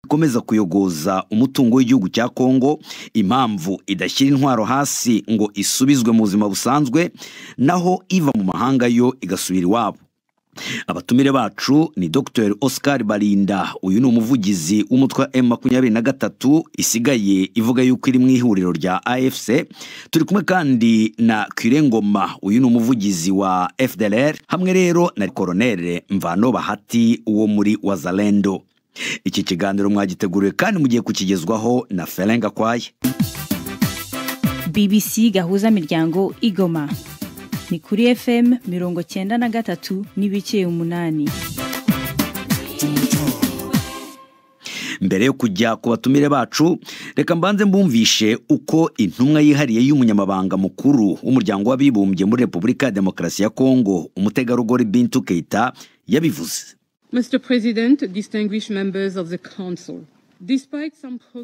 ikomeza kuyogoza umutungo w'igihugu cya kongo impamvu idashyira intwaro hasi ngo isubizwe mu buzima busanzwe naho iva mu mahanga yo igasubira iwabo abatumire bacu ni dr oscar barinda uyu ni umuvugizi w'umutwe wa m makumyabiri na gatatu isigaye ivuga yuko iri mu ihuriro rya afc turi kumwe kandi na kirengoma uyu ni umuvugizi wa fdr hamwe rero na koronere mvano bahati wo muri wazalendo iki kiganiro mwagiteguriwe kandi mugiye kukigezwaho na ferenga kwaye bbc gahuza miryango igoma ni kuri fm mirongo cyenda na gatatu n'ibice umunani mbere yo kujya ku batumire bacu reka mbanze mbumvishe uko intumwa yihariye y'umunyamabanga mukuru w'umuryango w'abibumbye muri repubulika ya demokarasi ya kongo umutegarugori bintu keita yabivuze Mr. President, distinguished members of the council.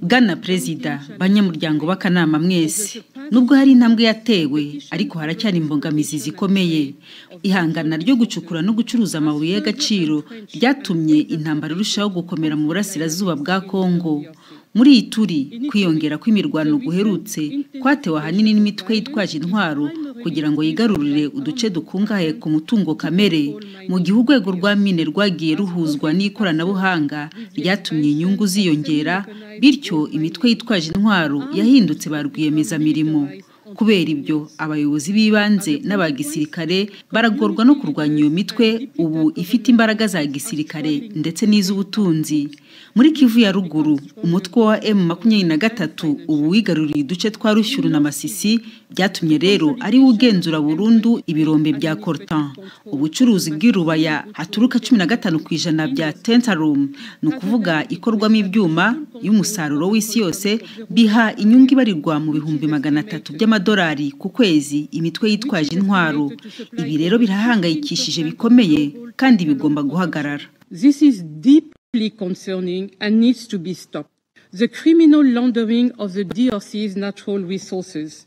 bwana perezida banyamuryango b'akanama mwese nubwo hari intambwe yatewe ariko haracyari imbogamizi zikomeye ihangana ryo gucukura no gucuruza amabuye y'agaciro ryatumye intambara irushaho gukomera mu burasirazuba bwa kongo muri iyi turi kwiyongera kw'imirwano guherutse kwatewe ahanini n'imitwe yitwaje intwaro kugira ngo yigarurire uduce dukungahaye ku mutungo kamere mu gihe urwego rwa mine rwagiye ruhuzwa n'ikoranabuhanga ryatumye inyungu ziyongera bityo imitwe yitwaje intwaro yahindutse ba rwiyemezamirimo kubera ibyo abayobozi b'ibanze n'aba gisirikare baragorwa no kurwanya iyo mitwe ubu ifite imbaraga za gisirikare ndetse n'iz'ubutunzi muri kivu ya ruguru umutwe wa m makumyabiri na gatatu ubu wigaruriye uduce twa rushyuru na masisi byatumye rero ari we ugenzura burundu ibirombe bya cortan ubucuruzi bw'irubaya haturuka cumi na gatanu ku ijana bya tentarum ni ukuvuga ikorwamo ibyuma y'umusaruro w'isi yose biha inyungu ibarirwa mu bihumbi magana atatu by'amadolari amadolari ku kwezi imitwe yitwaje intwaro ibi rero birahangayikishije bikomeye kandi bigomba guhagarara This is deeply concerning and needs to be stopped. The criminal laundering of the DRC's natural resources.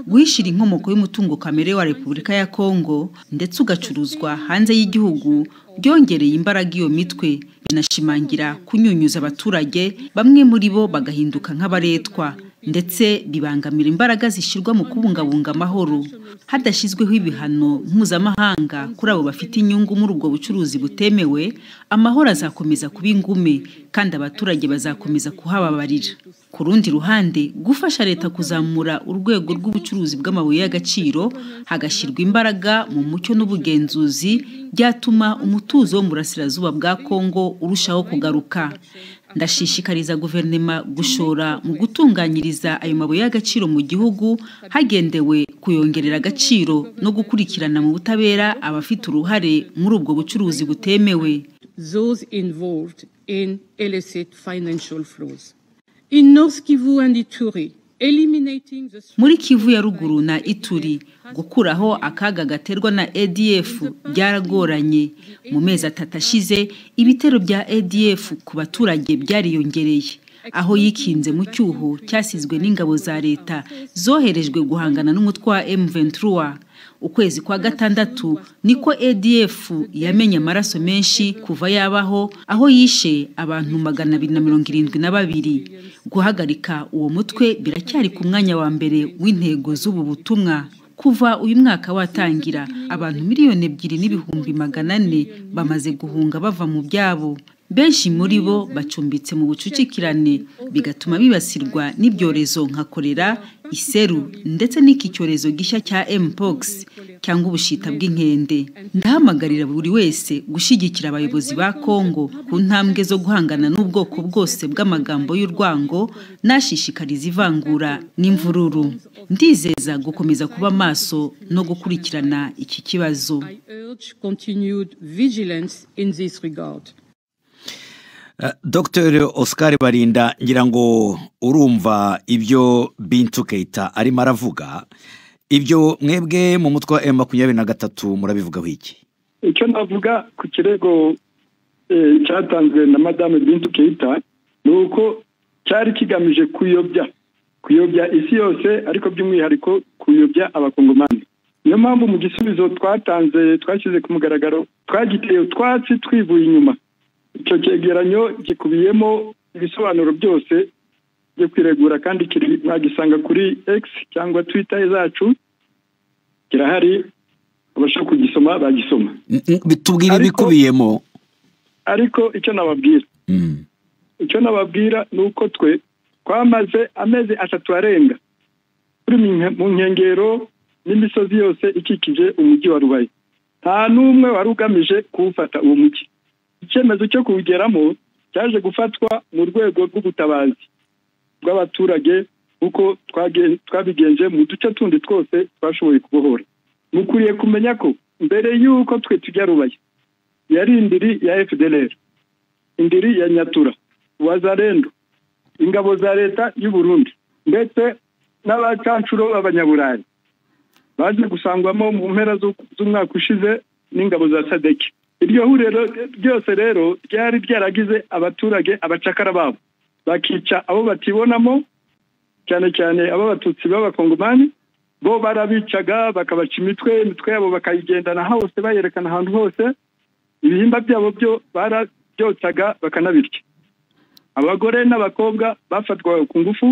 guhishira inkomoko y'umutungo kamere wa repubulika ya kongo ndetse ugacuruzwa hanze y'igihugu byongereye imbaraga iyo mitwe binashimangira kunyunyuza abaturage bamwe muri bo bagahinduka nk'abaretwa ndetse bibangamira imbaraga zishyirwa mu kubungabunga amahoro hadashyizweho ibihano mpuzamahanga kuri abo bafite inyungu muri ubwo bucuruzi butemewe amahoro azakomeza kuba ingume kandi abaturage bazakomeza kuhababarira ku rundi ruhande gufasha leta kuzamura urwego rw'ubucuruzi bw'amabuye y'agaciro hagashyirwa imbaraga mu mucyo n'ubugenzuzi byatuma umutuzo wo mu burasirazuba bwa kongo urushaho kugaruka ndashishikariza guverinoma gushora mu gutunganyiriza ayo mabuye y'agaciro mu gihugu hagendewe kuyongerera agaciro no gukurikirana mu butabera abafite uruhare muri ubwo bucuruzi butemewe those involved in illicit financial flows in North Kivu and Ituri muri kivu ya ruguru na ituri gukuraho akaga gaterwa na adf byaragoranye mu mezi atatu ashize ibitero bya adf ku baturage byariyongereye aho yikinze mu cyuho cyasizwe n'ingabo za leta zoherejwe guhangana n'umutwe wa m23 ukwezi kwa gatandatu niko adf yamenye amaraso menshi kuva yabaho aho yishe abantu magana abiri na mirongo irindwi na babiri guhagarika uwo mutwe biracyari ku mwanya wa mbere w'intego z'ubu butumwa kuva uyu mwaka watangira abantu miliyoni ebyiri n'ibihumbi magana ane bamaze guhunga bava mu byabo benshi muri bo bacumbitse mu bucucikirane bigatuma bibasirwa n'ibyorezo nka korera iseru ndetse n'iki cyorezo gishya cya mpox cyangwa ubushita bw'inkende ndahamagarira buri wese gushyigikira abayobozi ba kongo ku ntambwe zo guhangana n'ubwoko bwose bw'amagambo y'urwango nashishikariza ivangura n'imvururu ndizeza gukomeza kuba maso no gukurikirana iki kibazo dr oscar barinda ngira ngo urumva ibyo bintu keita arimo aravuga ibyo mwebwe mu mutwe wa m makumyabiri na gatatu murabivugaho iki icyo navuga ku kirego cyatanzwe na madame bintu keita ni uko cyari kigamije kuyobya kuyobya isi yose ariko by'umwihariko kuyobya abakongomani niyo mpamvu mu gisubizo twatanze twashyize ku mugaragaro twagiteye utwatsi twivuye inyuma icyo cyegeranyo gikubiyemo ibisobanuro byose byo kwiregura kandi mwagisanga kuri x cyangwa twita zacu kirahari abashaka kugisoma bagisoma tubwire Ariko- ibikubiyemo ariko icyo nababwira Mm. icyo nababwira ni uko twe twamaze amezi atatu arenga turi mu nke- mu nkengero n'imisozi yose ikikije umujyi wa rubaye nta n'umwe wari ugamije kuwufata uwo mujyi icyemezo cyo kuwugeramo cyaje gufatwa mu rwego rw'ubutabazi bw'abaturage nk'uko twage- twabigenje mu duce tundi twose twashoboye kubohora mukwiriye kumenya ko mbere y'uko twe tujya rubaye yari indiri ya fdr indiri ya nyatura wazarendo ingabo za leta y'u Burundi ndetse n'abacancuro b'abanyaburayi baje gusangwamo mu mpera z'u- z'umwaka ushize n'ingabo za sadeki iryo huriro ryose rero ryari ryaragize abaturage abacakara babo bakica abo batibonamo cyane cyane abo abatutsi b'abakongomani bo barabicaga bakabaca imitwe imitwe yabo bakayigendana hose bayerekana ahantu hose ibihimba byabo byo barabyotsaga bakanabirya abagore n'abakobwa bafatwaga ku ngufu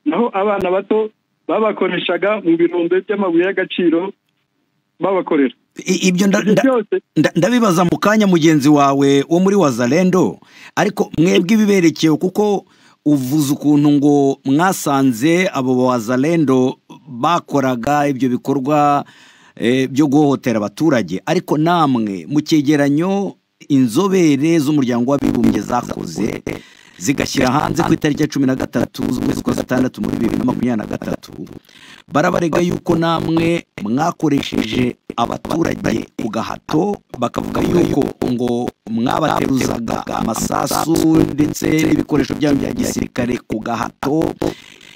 naho abana bato babakoreshaga mu birombe by'amabuye y'agaciro babakorera I- ibyo nda- ibyo nda- byose nda- ndabibaza mu kanya mugenzi wawe wo muri wazalendo ariko mwebwe ibiberekewe kuko uvuze ukuntu ngo mwasanze abo wazalendo bakoraga ibyo bikorwa eh, byo guhohotera abaturage ariko namwe mu cyegeranyo inzobere z'umuryango w'abibumbye zakoze zigashyira hanze ku itariki ya cumi na gatatu z'ukwezi kwa gatandatu muri bibiri na makumyabiri na gatatu barabarega yuko namwe mwakoresheje abaturage ku gahato bakavuga yuko ngo mwabateruzaga amasasu ndetse n'ibikoresho byanyu bya gisirikare ku gahato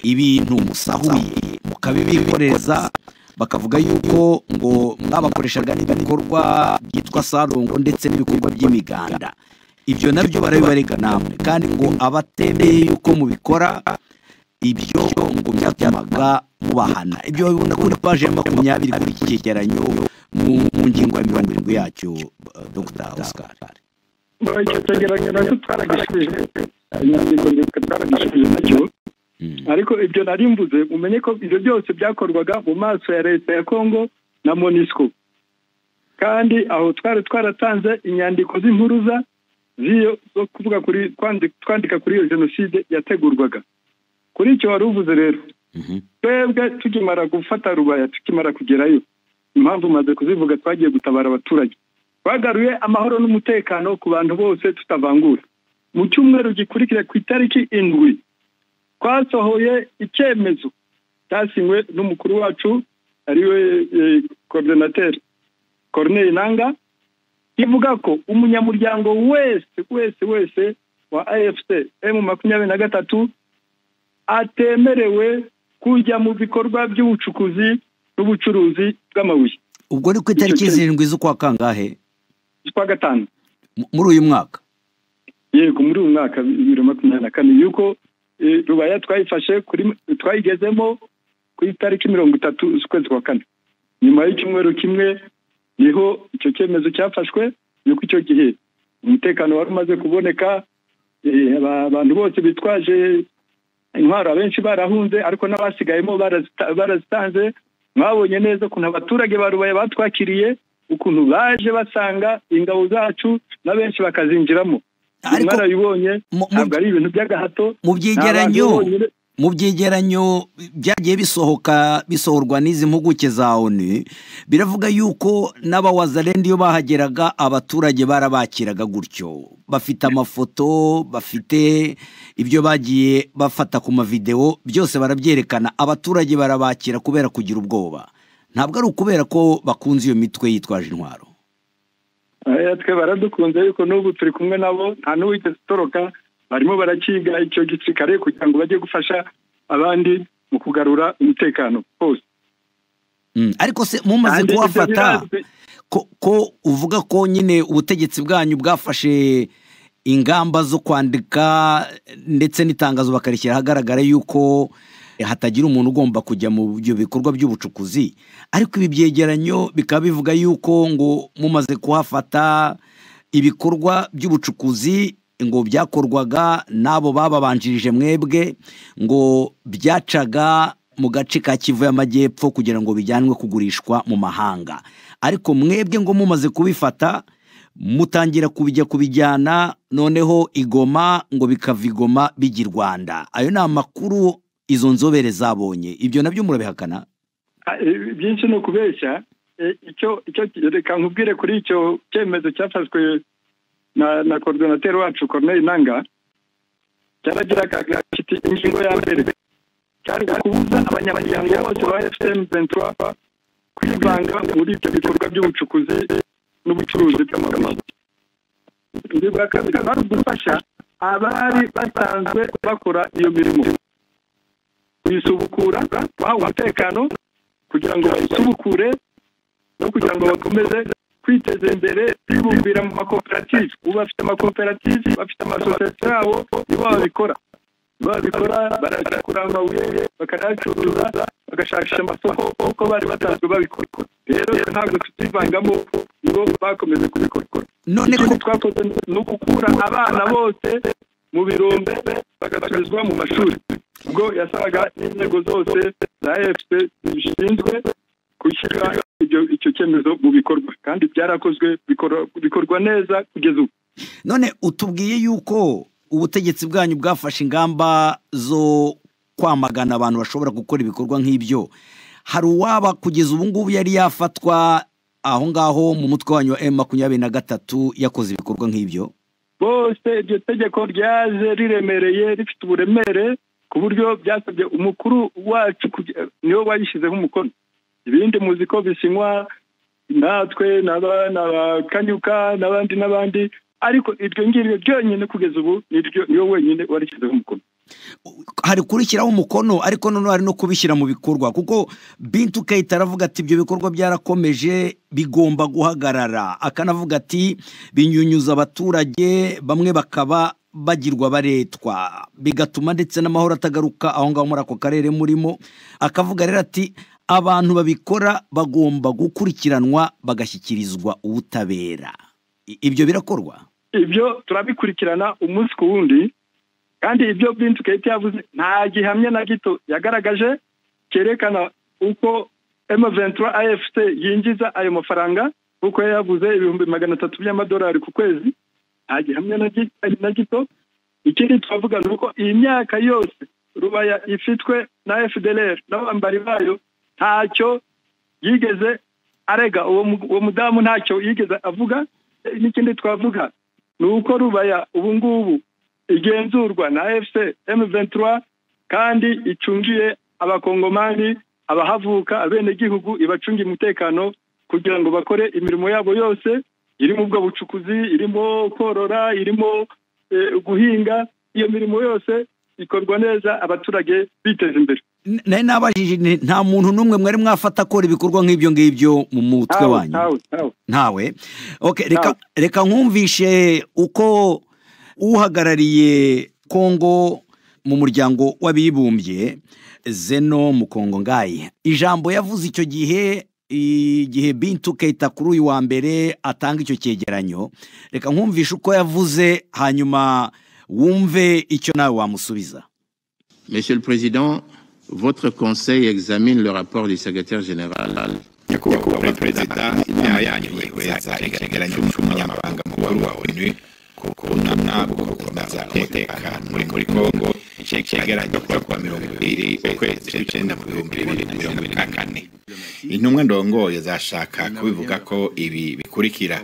ibintu musahuye mukabibikoreza bakavuga yuko ngo mwabakoreshaga n'ibikorwa byitwa sarongo ndetse n'ibikorwa by'imiganda ibyo nabyo barabibarega namwe kandi ngo abatemeye yuko mubikora ibyo ngo byatumaga mubahana ibyo babibona kuri paje ya makumyabiri kuri iki cyegeranyo mu mu ngingo ya mirongo irindwi yacyo eh, dr oscar muri icyo cyegeranyo nacyo twaragisubije inyandiko ndetse twaragisubije nacyo ariko ibyo nari mvuze mumenye ko ibyo byose byakorwaga mu maso ya leta ya kongo na monisco kandi aho twari twaratanze inyandiko z'impuruza z'iyo zo kuvuga kuri twandi- twandika kuri iyo jenoside yategurwaga kuri icyo wari uvuze rero Mhm. twebwe tukimara gufata rubaya tukimara kugerayo impamvu umaze kuzivuga twagiye gutabara abaturage twagaruye amahoro n'umutekano ku bantu bose tutavangura mu cyumweru gikurikira ku itariki indwi twasohoye icyemezo cyasinywe n'umukuru wacu ariwe korodinateri koroneri nanga kivuga ko umunyamuryango wese wese wese wa afc emu makumyabiri na gatatu atemerewe kujya mu bikorwa by'ubucukuzi n'ubucuruzi bw'amabuye ubwo ni ku itariki zirindwi z'ukwa kangahe z'ukwa gatanu M- muri uyu mwaka yego muri uyu mwaka wa bibiri na makumyabiri na kane yuko eh, rubaya twayifashe kuri twayigezemo ku itariki mirongo itatu z'ukwezi kwa kane nyuma y'icyumweru kimwe niho icyo cyemezo cyafashwe yuko icyo gihe umutekano wari umaze kuboneka eh, aba- abantu bose bitwaje intwaro abenshi barahunze ariko n'abasigayemo barazita- barazitanze mwabonye neza ukuntu abaturage ba rubaye batwakiriye ukuntu baje basanga ingabo zacu na benshi bakazinjiramo Ariko- mwarabibonye mu- mu- ntabwo ari ibintu by'agahato mu Ni byegeranyo abantu bonyine. mu byegeranyo byagiye bisohoka bisohorwa n'izi mpuguke za onu biravuga yuko n'abawazarenda iyo bahageraga abaturage barabakiraga gutyo bafite amafoto bafite ibyo bagiye bafata ku mavidewo byose barabyerekana abaturage barabakira kubera kugira ubwoba ntabwo ari ukubera ko bakunze iyo mitwe yitwaje intwaro Eh, twe baradukunze yuko n'ubu turi kumwe nabo nta n'uwigeze utoroka barimo barakiga icyo gisirikare kugira ngo bajye gufasha abandi mu kugarura umutekano hose Mm, ariko se mumaze Kandi ibyo kuhafata birazwi. ko, ko uvuga ko nyine ubutegetsi bwanyu bwafashe ingamba zo kwandika ndetse n'itangazo bakarishyira ahagaragara yuko hatagira umuntu ugomba kujya mu byo bikorwa by'ubucukuzi ariko ibi byegeranyo bikaba bivuga yuko ngo mumaze kuhafata ibikorwa by'ubucukuzi ngo byakorwaga n'abo bababanjirije mwebwe ngo byacaga mu gace ka kivu y'amajyepfo kugira ngo bijyanwe kugurishwa mu mahanga ariko mwebwe ngo mumaze kubifata mutangira kubijya kubijyana noneho igoma ngo bikava igoma bijya i rwanda ayo ni amakuru izo nzobere zabonye ibyo nabyo murabihakana byinshi ni ukubeshya icyo reka nkubwire kuri icyo cyemezo cyafashwe na korodinateri wacu corneille nanga cyaragiraga kiti ingingo ya mbere cyari kubuza abanyamuryango bose ba efuperi ventura kwivanga muri ibyo bikorwa by'ubucukuzi n'ubucuruzi bw'amagambo ingingo ya kabiri ari ugufasha abari basanzwe bakora iyo mirimo kuyisubukura bahawe umutekano kugira ngo bayisubukure no kugira ngo bakomeze kwiteza imbere bibumbira mu makoperative ubu bafite amakoperative bafite amasosiyete yabo nibo babikora babikora barayakura amabuye bakanayacuruza bagashakisha amasoko kuko bari basanzwe babikora rero ntabwo tutivangamo nibo bakomeje kubikora icyo twakoze ni ugukura abana bose mu birombe bagasubizwa mu mashuri ubwo yasabaga n'inzego zose za efuse zibishinzwe gushyira icyo cyemezo mu bikorwa kandi byarakozwe bikorwa neza kugeza ubu none utubwiye yuko ubutegetsi bwanyu bwafashe ingamba zo kwamagana abantu bashobora gukora ibikorwa nk'ibyo hari uwaba kugeza ubu ngubu yari yafatwa aho ngaho mu mutwe wanyu wa emu makumyabiri na gatatu yakoze ibikorwa nk'ibyo bose iryo tegeko ryaje riremereye rifite uburemere ku buryo byasabye umukuru wacu niwe wayishyizeho umukono ibindi muzi ko bisinywa natwe na kanyuka n'abandi n'abandi ariko iryo ngiryo ryonyine kugeza ubu niyo wenyine warishyizeho umukono hari kurishyiraho umukono ariko noneho hari no kubishyira mu bikorwa kuko bintu ukahita aravuga ati ibyo bikorwa byarakomeje bigomba guhagarara akanavuga ati binyunyuza abaturage bamwe bakaba bagirwa baretwa bigatuma ndetse n'amahoro atagaruka aho ngaho muri ako karere murimo akavuga rero ati abantu babikora bagomba gukurikiranwa bagashyikirizwa ubutabera ibyo birakorwa ibyo turabikurikirana umunsi ku wundi kandi ibyo byinshi kayiti yavuze nta gihamya na gito yagaragaje cyerekana uko emuventura afc yinjiza ayo mafaranga kuko yavuze ibihumbi magana atatu by'amadolari ku kwezi nta gihamya na gito ikindi twavuga ni uko iyi myaka yose rubaya ifitwe na fdr n'abambari bayo ntacyo yigeze arega uwo mudamu ntacyo yigeze avuga n'ikindi twavuga ni uko rubaya ubu ngubu igenzurwa na efuse emuventura kandi icungiye abakongomani abahavuka abenegihugu ibacungiye umutekano kugira ngo bakore imirimo yabo yose irimo ubwo bucukuzi irimo korora irimo guhinga iyo mirimo yose ikorwa neza abaturage biteza imbere nari nabajije nta muntu n'umwe mwari mwafata akora ibikorwa nk'ibyo ngibyo mu mutwe wanyu ntawe reka nkumvishe uko uhagarariye kongo mu muryango w'abibumbye zeno mukongongayi ijambo yavuze icyo gihe igihe bintu ukahita kuri uyu wa mbere atanga icyo cyegeranyo reka nkumvishe uko yavuze hanyuma wumve icyo nawe wamusubiza monsieur le président votre conseil examine le rapport du secrétaire général nyakubahwa perezida inama yanyu yihweza icyegeranyo cy'umunyamabanga mukuru wa onu ku kunamwa gukomeza umutekano muri kongo icyegeranyo kuva kuwa mirongo ibiri ukwezi kw'icyenda mu bihumbi bibiri na mirongo ine na kane intumwa ndongoye zashaka kubivuga ko ibi bikurikira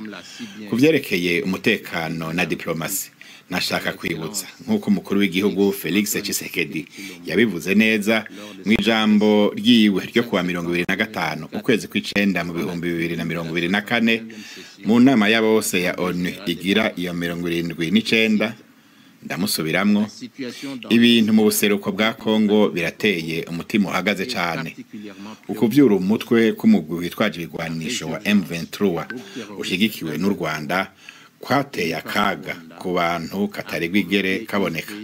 ku byerekeye umutekano na diplomasi nashaka kwibutsa nk'uko umukuru w'igihugu felix Tshisekedi yabivuze neza mu ijambo ryiwe ryo kuwa mirongo ibiri na gatanu ukwezi kw'icenda mu bihumbi bibiri na mirongo ibiri na kane mu nama ya bose ya onu igira iyo mirongo irindwi n'icenda ndamusubiramwo ibintu mu buseruko bwa kongo birateye umutima uhagaze cyane ukubyura umutwe k'umugwi witwaje ibigwanisho wa M23 ushyigikiwe n'u Rwanda kwateye akaga ku bantu katari bwigere kaboneka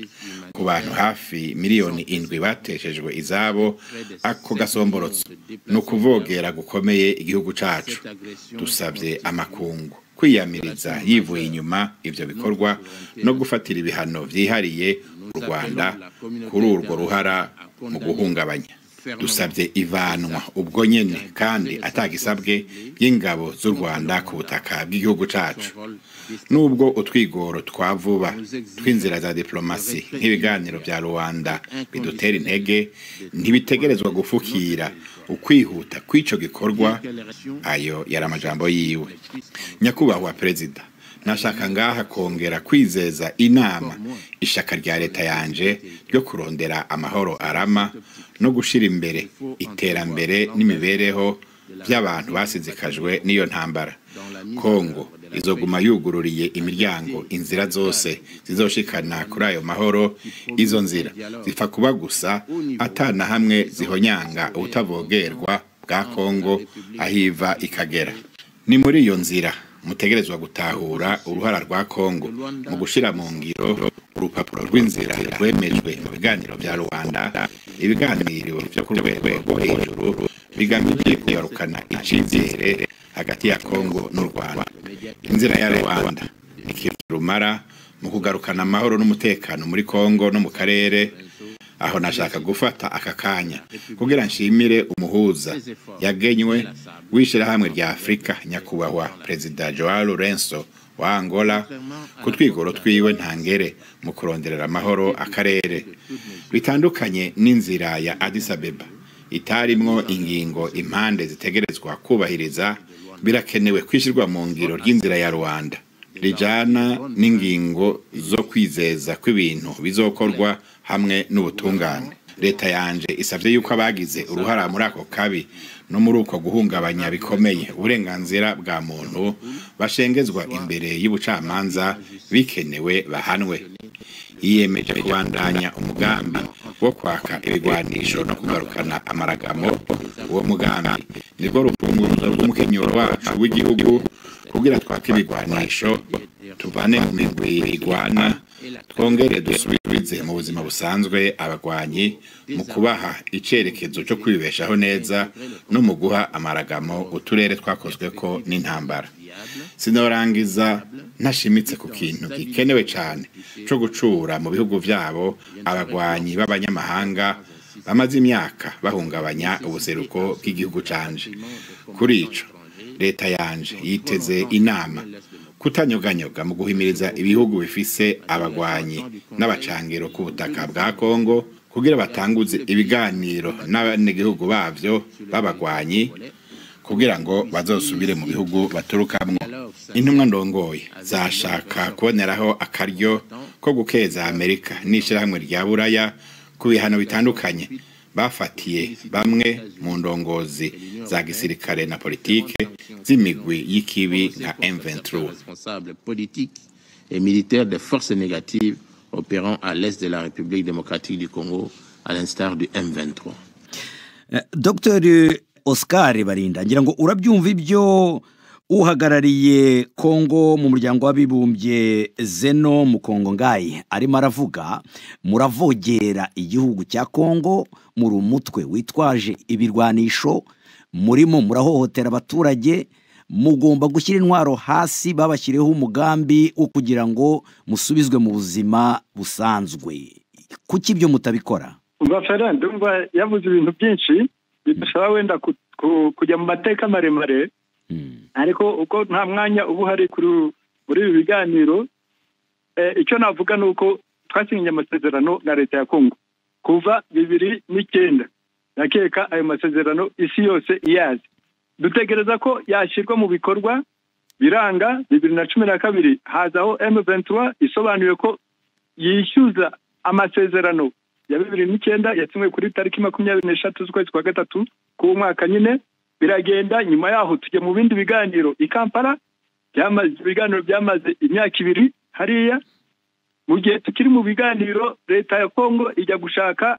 ku bantu hafi miliyoni indwi bateshejwe izabo ako gasomborotso ni ukuvogera gukomeye igihugu cyacu dusabye amakungu kwiyamiriza yivuye inyuma ibyo bikorwa no gufatira ibihano byihariye u rwanda kuri urwo ruhara mu guhungabanya dusabye ivanwa ubwo nyine kandi atagisabwe y'ingabo z'u rwanda ku butaka bw'igihugu cyacu nubwo utwigoro twa vuba tw'inzira za diplomasi nk'ibiganiro bya rubanda bidutera intege ntibitegerezwa gufukira ukwihuta kw'icyo gikorwa ayo yari amajambo yiwe nyakubahwa perezida nashaka ngaha kongera kwizeza inama ishaka rya leta yanje ryo kurondera amahoro arama no gushyira imbere iterambere n'imibereho by'abantu basinzikajwe n'iyo ntambara kongo izoguma yugururiye imiryango inzira zose zizoshikana kuri ayo mahoro izo nzira zipfa kuba gusa atana hamwe zihonyanga ubutavogerwa bwa kongo ahiva ikagera ni muri iyo nzira mutegerezwa gutahura uruhara rwa kongo mu gushyira mu ngiro urupapuro rw'inzira rwemejwe mu biganiro bya rubanda ibiganiro byo ku rwego rwo hejuru bigamije kugarukana icyizere hagati ya kongo n'u rwanda inzira ya rubanda rumara mu kugarukana amahoro n'umutekano muri kongo no mu karere aho nashaka gufata aka kanya kugira nshimire umuhuza yagenywe w'ishyirahamwe rya afurika nyakubahwa perezida joao lorenzo wa angola ku twigoro twiwe ntangere mu kuronderera amahoro akarere bitandukanye n'inzira ya addis abeba itarimwo ingingo impande zitegerezwa kubahiriza birakenewe kwishyirwa mu ngiro ry'inzira ya rubanda rijyana n'ingingo zo kwizeza kw'ibintu bizokorwa hamwe n'ubutungane leta yanje isabye yuko abagize uruhara muri ako kabi no muri uko guhungabanya bikomeye uburenganzira bwa muntu bashengezwa imbere y'ubucamanza bikenewe bahanwe yiyemeje kubandanya umugambi wo kwaka ibigwanisho no kugarukana amaragamo uwo mugambi nirwo rufunguzo rw'umukenyero wacu w'igihugu kugira twake ibigwanisho tuvane mu migwi igwana twongere dusubize mu buzima busanzwe abagwanyi mu kubaha icyerekezo cyo kwibeshaho neza no mu guha amaragamo uturere twakozwe ko n'intambara sinorangiza ntashimitse ku kintu gikenewe cyane cyo gucura mu bihugu byabo abagwanyi b'abanyamahanga bamaze imyaka bahungabanya ubuseruko bw'igihugu canje kuri ico leta yanje yiteze inama kutanyoganyoga mu guhimiriza ibihugu bifise abagwanyi n'abacangiro ku butaka bwa kongo kugira batanguze ibiganiro n'abanyagihugu bavyo b'abagwanyi kugira ngo bazosubire mu bihugu baturukamwo intumwa ndongoye zashaka kuboneraho akaryo ko gukeza amerika n'ishyirahamwe rya buraya ku bihano bitandukanye bafatiye bamwe mu ndongozi za gisirikare na politike z'imigwi y'ikibi nka M23 et militaire des forces négatives opérant à l'est de la République démocratique du Congo à l'instar du M23 Dr Oscar Barinda ngira ngo urabyumva ibyo uhagarariye kongo mu muryango w'abibumbye zeno mu kongo ngaye arimo aravuga muravogera igihugu cya kongo muri umutwe witwaje ibirwanisho murimo murahohotera abaturage mugomba gushyira intwaro hasi babashyireho umugambi wo kugira ngo musubizwe mu buzima busanzwe kuki ibyo mutabikora umva fera ndumva yavuze ibintu byinshi bidusaba wenda kujya mu mateka maremare ariko uko nta mwanya uba uhari muri ibi biganiro icyo navuga ni uko twasinyanye amasezerano na leta ya kongo kuva bibiri n'icyenda nakeka ayo masezerano isi yose iyazi dutegereza ko yashyirwa mu bikorwa biranga bibiri na cumi na kabiri hazaho emuventura isobanuye ko yishyuza amasezerano ya bibiri n'icyenda yasinywe kuri tariki makumyabiri n'eshatu z'ukwezi kwa gatatu k'umwaka nyine biragenda nyuma yaho tujya mu bindi biganiro i kampala ibiganiro byamaze imyaka ibiri hariya mu gihe tukiri mu biganiro leta ya kongo ijya gushaka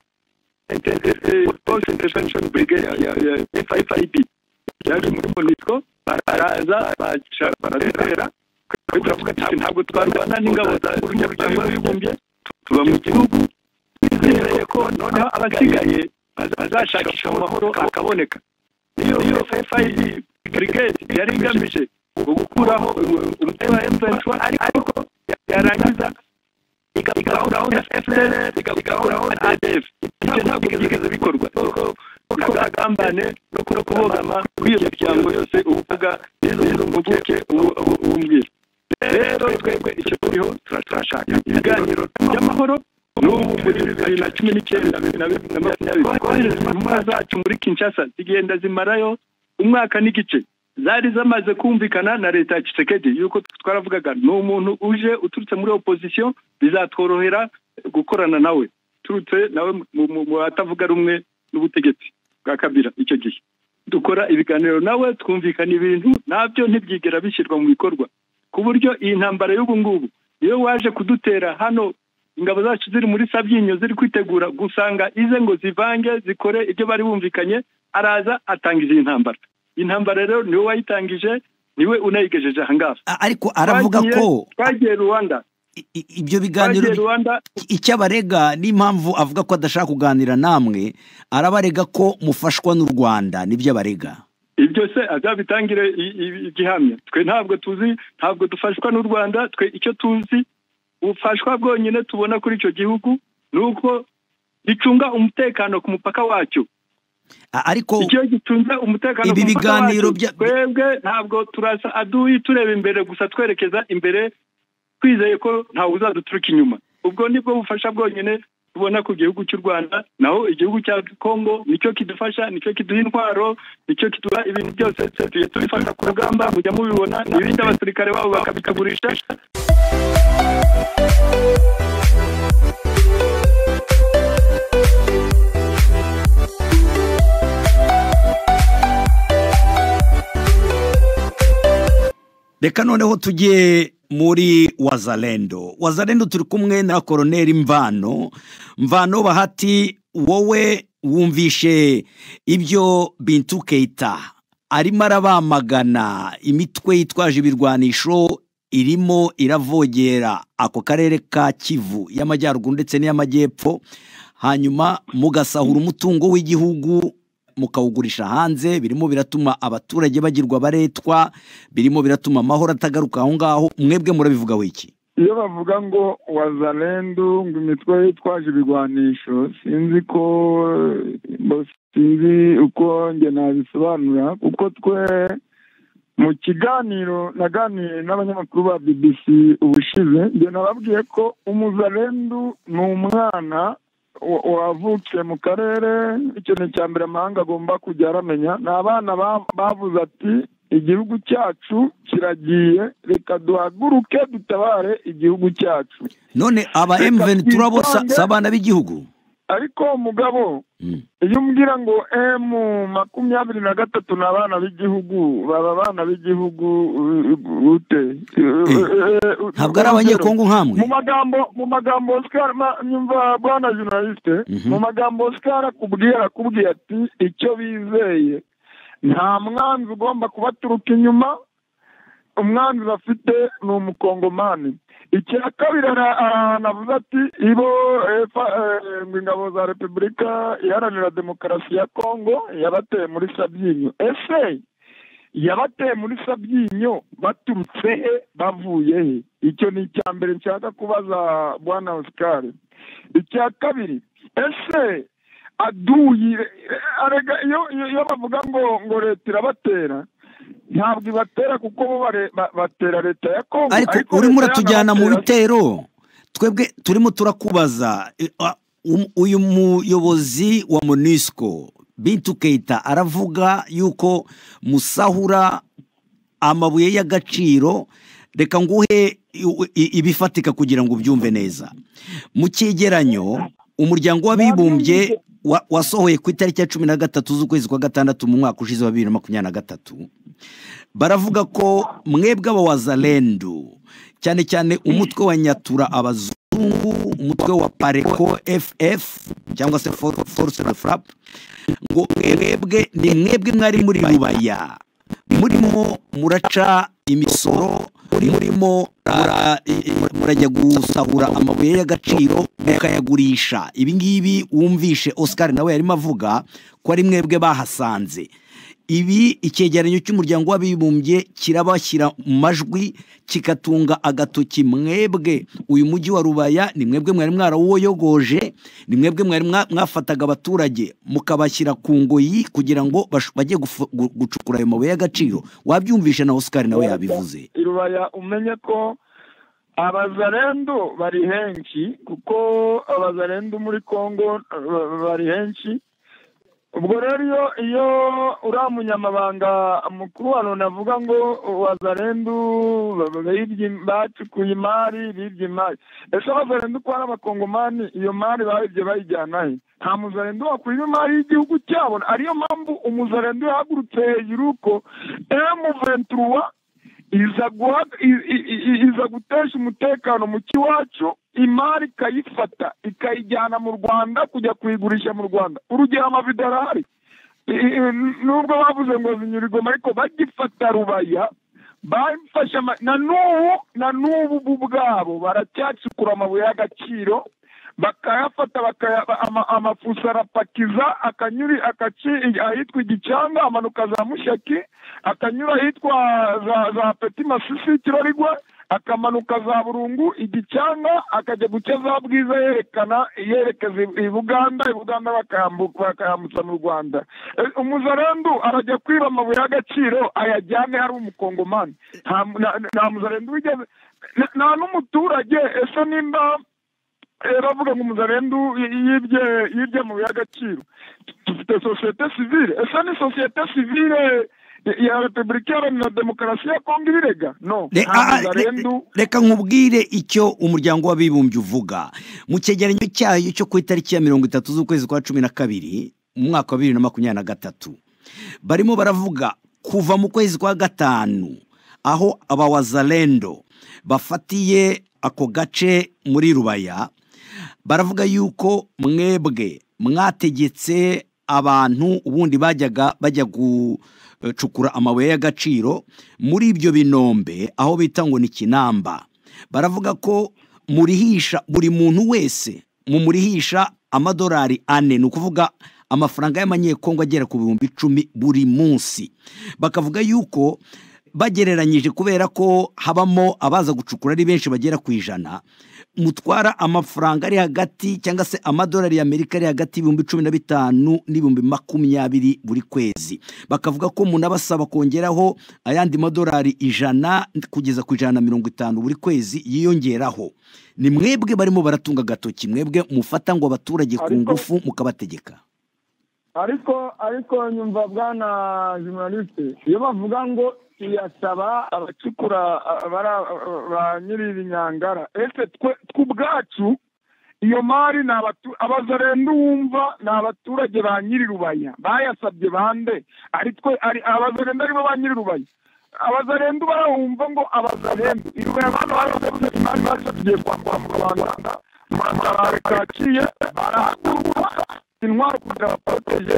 baraza baratera ntabwo twarwana n'ingabo za umuryango w'abibumbye tuba mu gihugu twizeye ko noneho abasigaye bazashakisha amahoro akaboneka niyo fayidi burigade yari igamije gukuraho umutwe wa emutiyeni ariko yarangiza igahuraho na efuperi igahuraho na adefu ibyo ntabwo byigeze bikorwa kuko agambane no kubogama kw'iyo miryango yose uvuga impuguke ubumbwira rero twebwe icyo turiho turashaka ibiganiro by'amahoro n'ubu muri bibiri na cumi n'icyenda bibiri na bibiri na makumyabiri kohereza intumwa zacu muri kinshasa zigenda zimarayo umwaka n'igice zari zamaze kumvikana na leta ya kisekedi yuko twaravugaga ni umuntu uje uturutse muri opozisiyo bizatworohera gukorana nawe uturutse nawe mu batavuga rumwe n'ubutegetsi bwa kabira icyo gihe dukora ibiganiro nawe twumvikana ibintu nabyo ntibyigera bishyirwa mu bikorwa ku buryo iyi ntambara y'ubu ngubu iyo waje kudutera hano ingabo zacu ziri muri sabyinyo ziri kwitegura gusanga ize ngo zivange zikore ibyo bari bumvikanye araza atangiza iyi ntambara iyi ntambara rero niwe wayitangije niwe unayigejeje ahangaha ariko aravuga ko twagiye rwanda ibyo biganiro twagiye rwanda icyo abarega n'impamvu avuga ko adashaka kuganira namwe arabarega ko mufashwa n'u rwanda nibyo abarega ibyo se azabitangire igihamya twe ntabwo tuzi ntabwo dufashwa n'u rwanda twe icyo tuzi ubufashwa bwonyine tubona kuri icyo gihugu ni uko gicunga umutekano ku mupaka wacyo ariko icyo gicunga umutekano ku ibi mupaka biganiro wacyo bya- twebwe ntabwo turasa aduyi tureba imbere gusa twerekeza imbere twizeye ko ntawe uzaduturuka inyuma ubwo nibwo bufasha bwonyine tubona ku gihugu cy'u rwanda naho igihugu cya kongo nicyo kidufasha nicyo kiduha intwaro nicyo kiduha ibintu byose tugiye tubifata ku rugamba mujya mubibona ibindi abasirikare babo bakabikagurisha reka noneho tujye muri wazalendo wazalendo turi kumwe na koroneri mvano mvano bahati wowe wumvishe ibyo bintu keita arimo arabamagana imitwe yitwaje ibirwanisho irimo iravogera ako karere ka kivu y'amajyaruguru ndetse n'iy'amajyepfo hanyuma mugasahura umutungo w'igihugu mukawugurisha hanze birimo biratuma abaturage bagirwa abaretwa birimo biratuma amahoro atagaruka aho ngaho mwebwe murabivugaho iki iyo bavuga ngo wazarendu ngo imitwe yitwaje ibigwanisho sinzi ko bo- sinzi uko njye nabisobanura kuko twe mu kiganiro naganiye n'abanyamakuru ba bbc ubushize njye nababwiye ko umuzarendu ni umwana wa- wavukiye mu karere ikintu cya mbere amahanga agomba kujya aramenya ni abana ba- bavuze ati igihugu cyacu kiragiye reka duhaguruke dutabare igihugu cyacu none aba Reka M23 bo sa- twitange. si abana b'igihugu ariko umugabo Mm. iyo umbwira ngo emu makumyabiri na gatatu ni abana b'igihugu baba abana b'igihugu uh, uh, ute ntabwo ari abanyekongo nkamwe mu magambo mu magambo Oscar ma- nyumva bwana journaliste Mhm. mu magambo Oscar akubwira akubwiye ati icyo bizeye nta mwanzi ugomba kubaturuka inyuma umwanzi bafite ni umukongomani icya kabiri ara- ara- aravuze ati ibo eh, fa- eh, ngo ingabo za repubulika iharanira demokarasi ya kongo yabateye muri sabyinyo ese yabateye muri sabyinyo baturutse he bavuye he icyo ni icya mbere nshaka kubaza bwana oscar icya kabiri ese aduyi arega iyo iyo iyo bavuga ngo ngo leta irabatera ntabwo ibatera kuko bo bare- ba- batera leta ya kongo ariko urimo leta uratujyana mu y'anabatera- bitero twebwe turimo turakubaza e, a- um- uyu muyobozi wa monusco bintu keita aravuga yuko musahura amabuye y'agaciro reka nguhe i- i- ibifatika kugira ngo ubyumve neza mu cyegeranyo umuryango w'abibumbye wa- wasohoye ku itariki ya cumi na gatatu z'ukwezi kwa gatandatu mu mwaka ushize wa bibiri na makumyabiri na gatatu baravuga ko mwebwe abawazalendu cyane cyane umutwe wa nyatura abazungu umutwe wa pareko ff cyangwa se For- force de frappe ngo mwebwe ni mwebwe mwari muri rubaya murimo muraca imisoro murimo mura- i- i- murajya gusahura amabuye y'agaciro mukayagurisha ibi ngibi wumvishe oscar nawe yarimo avuga ko ari mwebwe bahasanze ibi icyegeranyo cy'umuryango w'abibumbye kirabashyira mu majwi kikatunga agatoki mwebwe uyu mujyi wa rubaya ni mwebwe mwari mwarawuyogoje ni mwebwe mwari mwa- mwafataga abaturage mukabashyira ku ngoyi kugira ngo bash- bajye gufu- gu- gucukura ayo mabuye y'agaciro wabyumvishe na oscar nawe yabivuze irubaya umenye ko abazarendo bari henshi kuko abazarendo muri kongo eh, bari henshi ubwo rero iyo iyo uriya munyamabanga mukuru wa loni avuga ngo wazarendu bibye- bacukuye imari bibye imari ese abazarendu ko ari abakongomani iyo mari bayibye bayijyana he nta muzarendu wakwiba imari y'igihugu cyabo ariyo mpamvu umuzarendu yahagurutse hejuru ko emu venturuwa iza guha i- i- i- iza gutesha umutekano mu kiwacu imari ikayifata ikayijyana mu rwanda kujya kuyigurisha mu rwanda urugero amavidorari I- i- nubwo bavuze ngo zinyurigoma ariko bagifata rubaya bafashe ama- na n'ubu na n'ubu bo ubwabo baracyacukura amabuye y'agaciro bakayafata bakaya- ama- amafuso arapakiza akanyuri akaci ahitwa igicanga amanuka za mushaki akanyura ahitwa za za peti masisi kirorigwa akamanuka za burungu igicanga akajya guca za bwiza yerekana yerekeza i- i buganda i buganda bakayambu- bakayambutsa mu rwanda Eh, umuzarendu arajya kwiba amabuye y'agaciro ayajyane ari umukongomani nta na- nta muzarendu wigeze na- nta n'umuturage ese nimba Eh, bavuga ngo umuzarendu y- yibye yibye mu by'agaciro dufite sosiyete sivile ese ni sosiyete sivile ya- ya repubulika iharanira demokarasi ya kongo ibirega no Le- nta ah, ah, muzarendu le- reka nkubwire icyo umuryango w'abibumbye uvuga mu cyegeranyo cyayo cyo ku itariki ya mirongo itatu z'ukwezi kwa cumi na kabiri mu mwaka wa bibiri na makumyabiri na gatatu barimo baravuga kuva mu kwezi kwa gatanu aho abawazalendo bafatiye ako gace muri rubaya baravuga yuko mwebwe mwategetse abantu ubundi bajyaga bajya gucukura amabuye y'agaciro muri ibyo binombe aho bita ngo ni kinamba baravuga ko murihisha buri muntu wese mumurihisha amadolari ane ni ukuvuga amafaranga y'amanyekongo agera ku bihumbi icumi buri munsi bakavuga yuko bagereranyije kubera ko habamo abaza gucukura ari benshi bagera ku ijana mutwara amafaranga ari hagati cyangwa se amadolari y'amerika ari hagati y'ibihumbi cumi na bitanu n'ibihumbi makumyabiri buri kwezi bakavuga ko munabasaba kongeraho ayandi madolari ijana kugeza ku ijana na mirongo itanu buri kwezi yiyongeraho ni mwebwe barimo baratunga agatoki mwebwe mufata ngo abaturage ku Ariko- ngufu mukabategeka ariko ariko nyumva bwana journaliste iyo bavuga ngo tuyasaba abacukura a- bara- ba nyiri ibinyangara ese twe tw'ubwacu iyo mari ni abatu- abazarendu wumva ni abaturage ba nyiri rubaya bayasabye bande ari twe ari abazarendu aribo ba nyiri rubaya abazarendu barahumva ngo abazarendu irubaya abantu barabazarendu imari basabiye kwambura mu rwanda murabara kakiye barahagurwa intwaro kugira baporoteje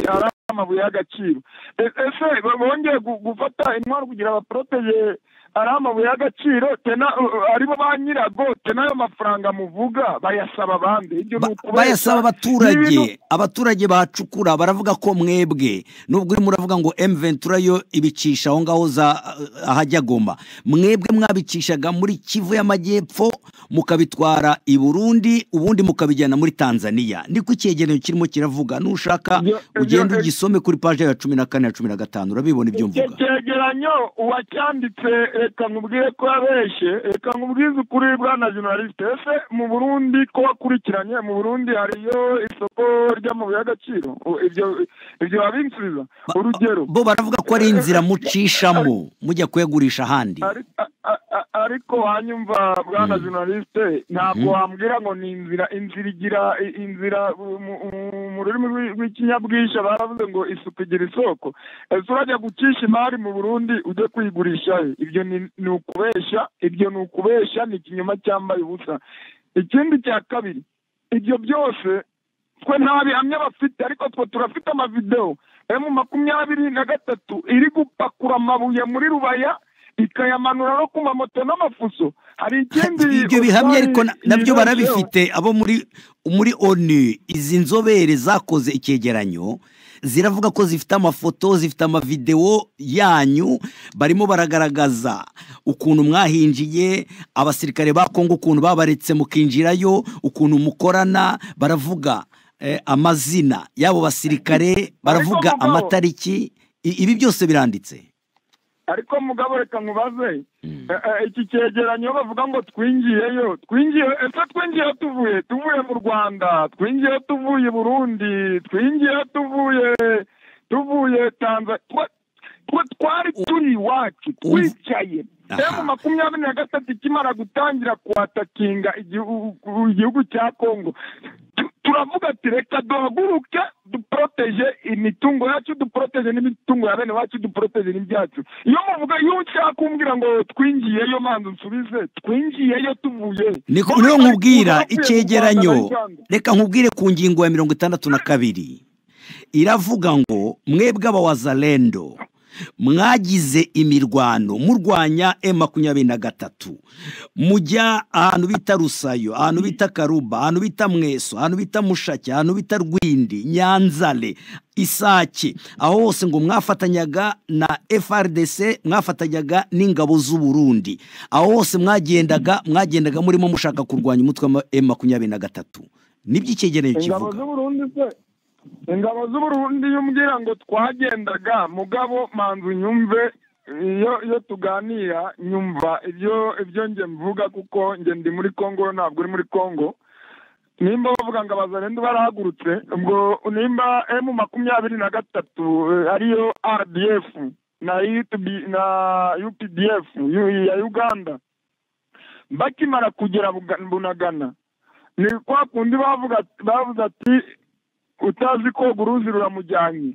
ari amabuye y'agaciro E- ese bo- bongeye gu- gufata intwaro kugira baporoteje ari amabuye y'agaciro tena uh, aribo ba nyirago tena ayo mafaranga muvuga bayasaba abandi ibyo ni Ba- ukubeshya bayasaba N'ibintu- abaturage abaturage bahacukura baravuga ko mwebwe nubwo urimo uravuga ngo m ventura yo ibicisha aho ngaho za ahajya goma mwebwe mwabicishaga muri kivu y'amajyepfo mukabitwara i burundi ubundi mukabijyana muri tanzania niko icyegeranyo kirimo kiravuga nushaka Ibyo- ibyo- ugende ugisome kuri paje ya cumi na kane na cumi na gatanu urabibona ibyo icyo mvuga cyegeranyo uwacyanditse reka nkubwire ko yabeshye reka nkubwize ukuri bwana journaliste ese mu burundi ko wakurikiranye mu burundi hariyo isoko ry'amabuye y'agaciro U- ibyo ibyo babinsubiza urugero bo baravuga ko ari inzira mucishamo mujya kuyagurisha ahandi Ari- a- a- a- ariko wanyumva bwana journaliste ntabwo wambwira ngo ni inzira inzira igira i- inzira mu- mu- mu rurimi rw'i- rw'ikinyabwishyu baravuze ngo isuku igira isoko ese urajya gucisha imari mu burundi ujye kuyigurisha he ibyo ni ni ukubeshya ibyo ni ukubeshya ni ikinyoma cyambaye ubusa ikindi cya kabiri ibyo byose twe nta bihamya bafite ariko twe turafite amavidewo emu makumyabiri na gatatu iri gupakura amabuye muri rubaya ikayamanura no ku mamoto n'amafuso hari ikindi ibyo bihamya ariko na- Osman nabyo yibesheho. barabifite abo muri muri onu izi nzobere zakoze icyegeranyo ziravuga ko zifite amafoto zifite amavidewo yanyu barimo baragaragaza ukuntu mwahinjiye abasirikare ba kongo ukuntu babaretse mukinjirayo ukuntu mukorana baravuga eh, amazina y'abo basirikare baravuga mugabo- amatariki I- ibi byose biranditse ariko mugabo reka nkubaze Eh, eh, iki cyegeranyo bavuga ngo twingiyeyo twingiye ese twingiyeyo tuvuye tuvuye mu rwanda twingiyeyo tuvuye i burundi twingiyeyo tuvuye tuvuye tanzania twe twari turi iwacu twicaye Aha. emu makumyabiri na gatatu ikimara gutangira kuhatakinga igihu- igihugu cya kongo tu- turavuga ati reka duhaguruke duporoteje imitungo yacu duporoteje n'imitungo ya bene wacu duporoteje n'ibyacu iyo muvuga iyo ushaka kumbwira ngo twingiyeyo manza unsubize twingiyeyo tuvuye niko Muvuga niyo ngo nkubwira tuvuye mu icyegeranyo Rwanda na Uganda. reka nkubwire ku ngingo ya mirongo itandatu na kabiri iravuga ngo mwebwe abawazalendo mwagize imirwano murwanya e makumyabiri na gatatu mujya ahantu bita rusayo ahantu bita karuba ahantu bita mweso ahantu bita mushake ahantu bita rwindi nyanzale isake aho hose ngo mwafatanyaga na frdc mwafatanyaga n'ingabo z'u burundi aho hose mwagendaga mwagendaga murimo mushaka kurwanya umutwe wa e makumyabiri na gatatu nibyo icyegeranyo ingabo kivuga z'uburundi se ingabo z'uburundi iyo umbwira ngo twagendaga mugabo manzu nyumve iyo iyo tuganira nyumva ibyo ibyo nge mvuga kuko nge ndi muri congo ntabwo uri muri congo nimba bavuga ngo abazarenda barahagurutse ubwo nimba emu makumyabiri na gatatu eh, ariyo rdf na UTB na updf yu- ya uganda bakimara kugera Buga- bunagana ni kwa kundi bavuga bavuze ati utazi koga uruzi ruramujyanye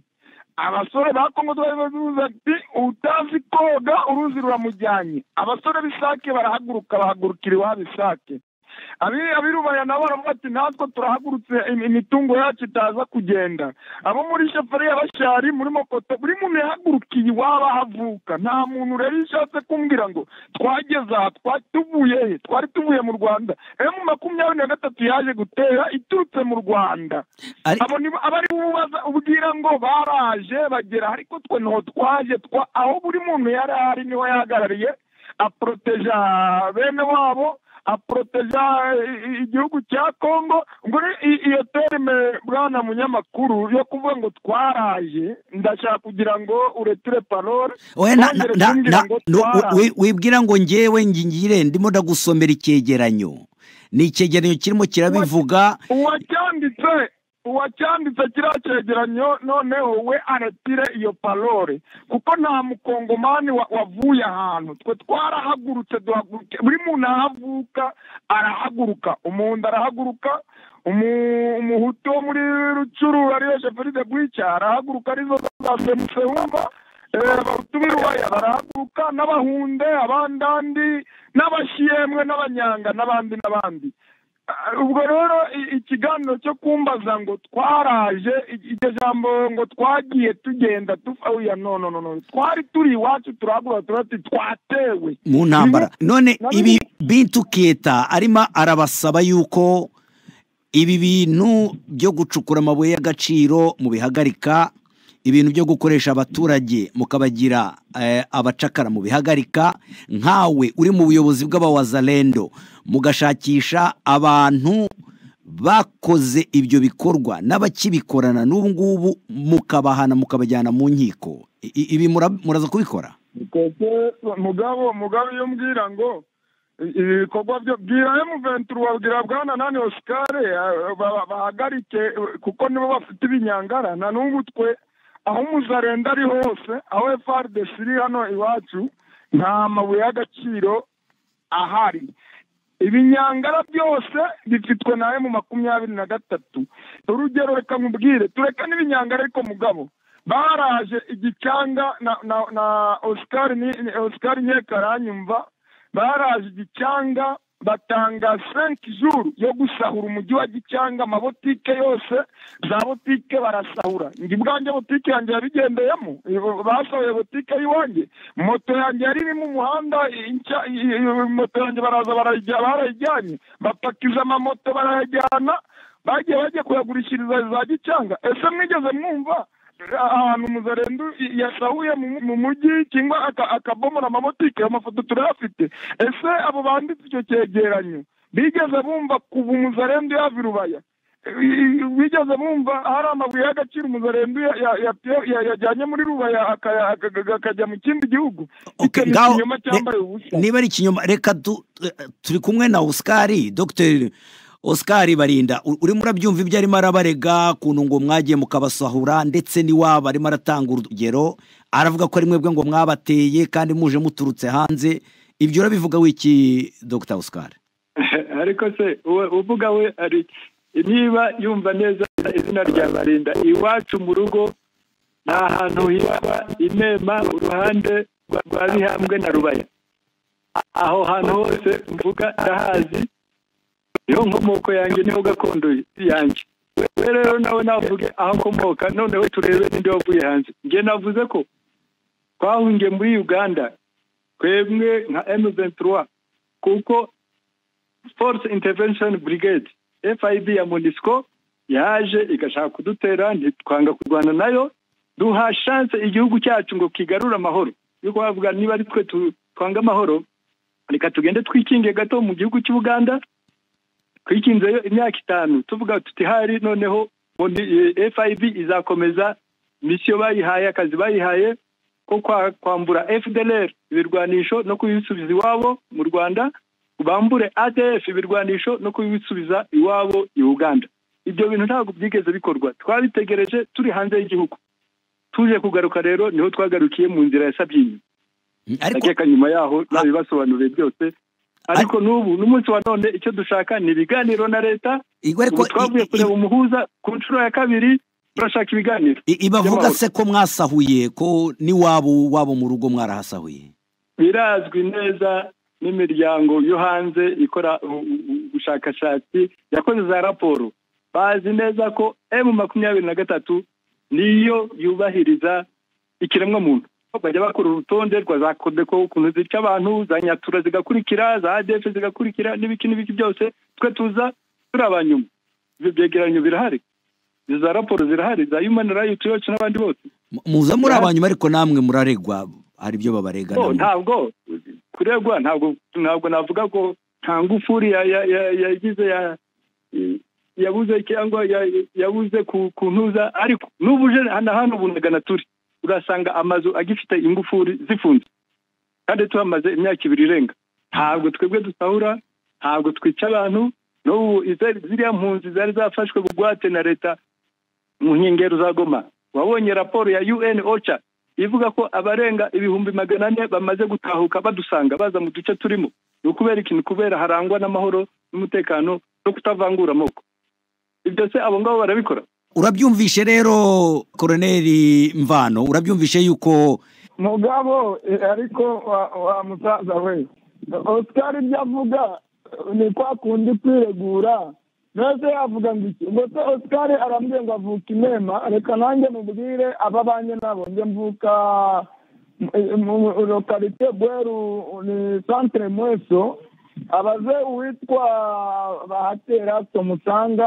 abasore ba kongo twari bavuze ati utazi koga uruzi ruramujyanye abasore b'isake barahaguruka bahagurukira iwabo isake Abi- abirubaya nabo baravuga ati natwe turahagurutse im- imitungo yacu itaza kugenda abo muri shefariya bashari muri mokoto buri muntu yahagurukiye iwabo aho avuka nta muntu rero iyo ushatse kumbwira ngo twageze aha twa- tuvuye he? twari tuvuye mu rwanda emu makumyabiri na gatatu yaje gutera iturutse mu rwanda Ari- abo ni bo- aba ari bo ubaza ubwira ngo baraje bagera ariko twe ntaho twaje twa aho buri muntu yari ari niho yahagarariye aporoteja bene wabo aporoteja i- i- igihugu cya kongo ubwo ni- i- iyo terime bwana munyamakuru yo kuvuga ngo twaraje ndashaka kugira ngo uretire parole Oya, na- na- wongere na- kumbwira na- ngo no, twaraje. wi- wi- wibwira ngo ngewe ngingire ndimo ndagusomera icyegeranyo ni icyegeranyo kirimo kirabivuga uwacyanditse uwacyanditse kiriya cyegeranyo noneho we aretire iyo parole kuko nta mukongomani wa- wavuye ahantu twe twarahagurutse duhaguruke buri muntu aho avuka arahaguruka umuhundo arahaguruka umu- umuhutu wo muri rucuru ariyo sheferi de bwica arahaguruka arizo za semusewumba abahutu b'irubaya barahaguruka n'abahunde abandandi n'abashiyemwe n'abanyanga n'abandi n'abandi Ah, ubwo rero i- ikiganiro cyo kumbaza ngo twaraje i- iryo jambo ngo twagiye tugenda tufahuya no no no no twari turi iwacu turagura turati twatewe mu ntambara none Nabyo- ibi bintu keta arimo arabasaba yuko ibi bintu byo gucukura amabuye y'agaciro mubihagarika ibintu byo gukoresha abaturage mukabagira eh, abacakara mubihagarika nkawe uri mu buyobozi bw'abawazalendo mugashakisha abantu bakoze ibyo bikorwa n'abakibikorana n'ubu ngubu mukabahana mukabajyana mu nkiko I- i- ibi mura- muraza kubikora Mukeke, mugabo mugabo iyo umbwira ngo i- ibikorwa byo bwira emuventura wabwira bwana nani osikare ah, ba- bahagarike eh, kuko nibo bafite ibinyangara na n'ubu twe aho umuzarenda ari hose aho frdc iri hano iwacu nta mabuye y'agaciro ahari ibinyangara byose bifitwe na emu makumyabiri na gatatu urugero reka nkubwire tureka n'ibinyangara ariko mugabo baraje igicanga na na na oscar ni ni- oscar nyekaranyumva baraje igicanga batanga 5 jour yo gusahura umujyi wa gicanga amabotike yose za botike barasahura ngi bwanjye botike yanjye yabigendeyemo Ibo- basahuye botike y'iwanjye moto yanjye yari iri mu muhanda i- nshya- i- i- moto yanjye baraza barayijya- barayijyanye bapakiza amamoto barayajyana bagiye bagiye kuyagurishiriza za gicanga ese mwigeze mwumva ahantu umuzarendo yasahuye mu- mu mujyi cyangwa aka- akabomora amabotike amafoto turayafite ese abo banditse icyo cyegeranyo bigeze bumva kuva umuzarendo yava i rubaya I- i- bigeze bumva hari amabuye y'agaciro umuzarendo ya- ya- ya- ya- yajyanye muri rubaya akaya- akaga- akajya mu kindi gihugu Okay, Icyo ni ngaho ikinyoma cyambaye re- ubusa niba ari ikinyoma reka du- eh, turi kumwe na Oscar Dr Oscar Barinda u- urimo urabyumva ibyo arimo arabarega kuntu ngo mwagiye mukabasahura ndetse n'iwabo arimo aratanga urugero aravuga ko ari mwebwe ngo mwabateye kandi muje muturutse hanze ibyo urabivuga wiki Dr Oscar ariko se uwe uvuga we ari niba yumva neza izina rya barinda iwacu mu rugo ni ahantu hitwa inema uruhande rwa bihambwe na rubaya aho hantu hose mvuga ndahazi niho nkomoko yanjye niho gakondo yanjye we rero nawe navuge aho akomoka noneho turebe n'indi wavuye hanze njye navuze ko twahungiye muri uganda twebwe nka M23 kuko force intervention brigade FIB ya MONUSCO yaje igashaka kudutera ntitwanga kurwana nayo duha chance igihugu cyacu ngo kigarure amahoro yuko bavuga niba ari twe tu- twanga amahoro reka tugende twikingiye gato mu gihugu cy'u Buganda twikinzeyo imyaka itanu tuvuga tuti hari noneho Moni- eh, FIB izakomeza misiyo bayihaye akazi bayihaye ko kwa- kwambura FDLR ibirwanisho no kubisubiza iwabo mu Rwanda bambure ADF ibirwanisho no kubisubiza iwabo i Uganda ibyo bintu ntabwo byigeze bikorwa twabitegereje turi hanze y'igihugu tuje kugaruka rero niho twagarukiye mu nzira ya Sabyinyo ariko akeka nyuma yaho nabibasobanuriye byose ariko n'ubu n'umunsi wa none icyo dushaka ni ibiganiro na leta Igwe ariko ubu twavuye i- i- kureba umuhuza ku nshuro ya kabiri turashaka ibiganiro i- ibavuga by'amahoro. se ko mwasahuye ko n'iwabo wabo mu rugo mwarahasahuye birazwi neza n'imiryango yo hanze ikora u- u- u- ubushakashatsi yakoze za raporo bazi neza ko emu makumyabiri na gatatu niyo yubahiriza ikiremwamuntu bajya bakora urutonde rwa za kodeko ukuntu zica abantu za nyatura zigakurikira za adefe zigakurikira n'ibiki n'ibiki byose twe tuza turi abanyuma ibyo byegeranyo birahari izo za raporo zirahari za human rights watch n'abandi bose Mu- muza muri abanyuma ariko namwe muraregwa hari ibyo babarega No, namwe. ntabwo kuregwa ntabwo ntabwo navuga ko nta ngufuri ya- ya- ya- yagize ya ya- yabuze cyangwa ya- yabuze ku- kuntuza ariko n'ubu uje hano hano ubu na turi urasanga amazu agifite ingufuri zifunze kandi tuhamaze imyaka ibiri irenga ntabwo twebwe dusahura ntabwo twica abantu n'ubu ize- ziriya mpunzi zari zafashwe bugwate na leta mu nkengero za goma wabonye raporo ya un ocha ivuga ko abarenga ibihumbi magana ane bamaze gutahuka badusanga baza mu duce turimo ni ukubera ikintu kubera harangwa n'amahoro n'umutekano no kutavangura amoko ibyo se abo ngabo barabikora urabyumvishe rero koroneri mvano urabyumvishe yuko mugabo eh, ariko wa wa musaza we oscar ibyo avuga eh, ni kwa kundi kwiregura mbese yavuga ngo iki ngo se oscar arambwiye ngo avuka inema reka nanjye mubwire aba banjye nabo njye mvuka eh, mu mu- lokalite bweru ni centre mweso abaze uwitwa bahatera tomusanga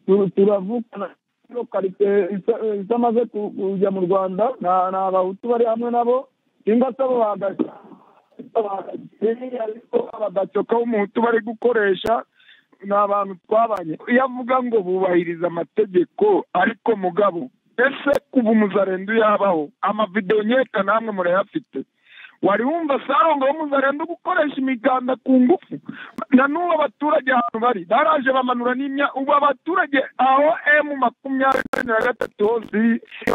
tu- turavukana ino karite isa- isamaze ku- kujya mu rwanda ni abahutu bari hamwe nabo cyangwa se abo bagasha ariko abadacoka b'umuhutu bari gukoresha ni abantu twabanye iyo avuga ngo bubahiriza amategeko ariko mugabo ese kuva umuzarendo yabaho amavidewo nyeka namwe murayafite wari wumva sarongo wo muzarenda gukoresha imiganda ku ngufu na n'ubu abaturage ahantu bari baraje bamanura n'imya ubu abaturage aho emu makumyabiri na gatatu hose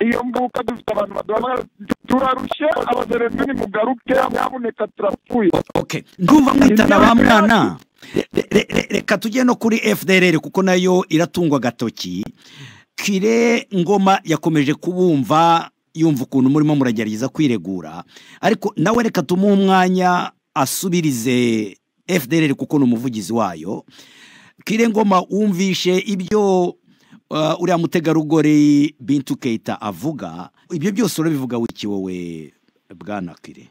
iyo mbuka dufite abantu baduhamagara turarushye abazarenda nimugaruke nyabuneka turapfuye okay ndumva mwitana ba mwana Re- re- re- reka tujye no kuri fdrr kuko nayo iratungwa agatoki kire ngoma yakomeje kubumva yumva ukuntu murimo muragerageza kwiregura ariko nawe reka tumuhe umwanya asubirize fdrr kuko ni umuvugizi wayo kire ngoma wumvishe ibyo uh, uriya mutegarugori bintu keita avuga ibyo byose urabivuga wiki wowe bwana kire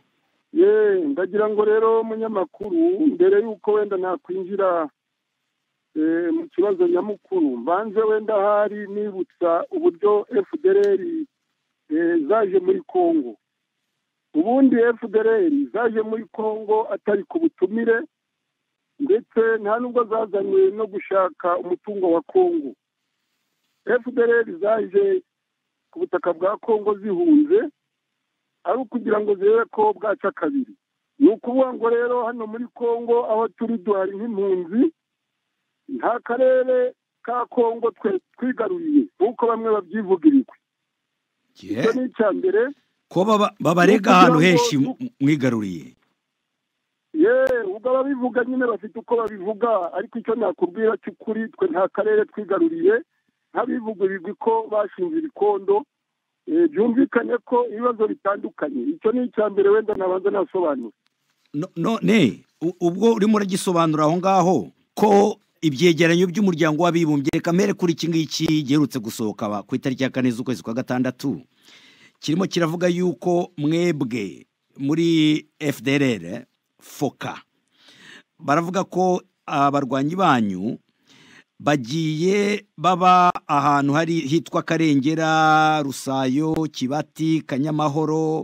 ye ndagira ngo rero umunyamakuru mbere y'uko wenda nakwinjira eh, mu kibazo nyamukuru mbanze wenda hari nibutsa uburyo fdr zaje muri congo ubundi fdr zaje muri congo atari ku butumire ndetse nta nubwo zazanywe no gushaka umutungo wa congo fdr zaje ku butaka bwa congo zihunze ari ukugira ngo zirebe ko bwaca kabiri ni ukuvuga ngo rero hano muri congo aho turi duhari nk'impunzi nta karere ka congo twe twigaruriye nk'uko bamwe babyivugirirwa icyo ni icya mbere ko baba- babarega ahantu henshi mwigaruriye ye ubwo ababivuga nyine bafite uko babivuga ariko icyo nakubwira cy'ukuri twe nta karere twigaruriye ntabivugurirwa ko bashinze ibikondo Eh, byumvikane ko ibibazo bitandukanye icyo ni icya mbere wenda nabanza nasobanura No- none u- ubwo urimo uragisobanura aho ngaho ko ibyegeranyo by'umuryango w'abibumbye reka mbere kuri iki ngiki giherutse gusohoka ba- ku itariki ya kane z'ukwezi kwa gatandatu kirimo kiravuga yuko mwebwe muri fdr foka baravuga ko abarwanyi banyu bagiye baba ahantu hari hitwa karengera rusayo kibati kanyamahoro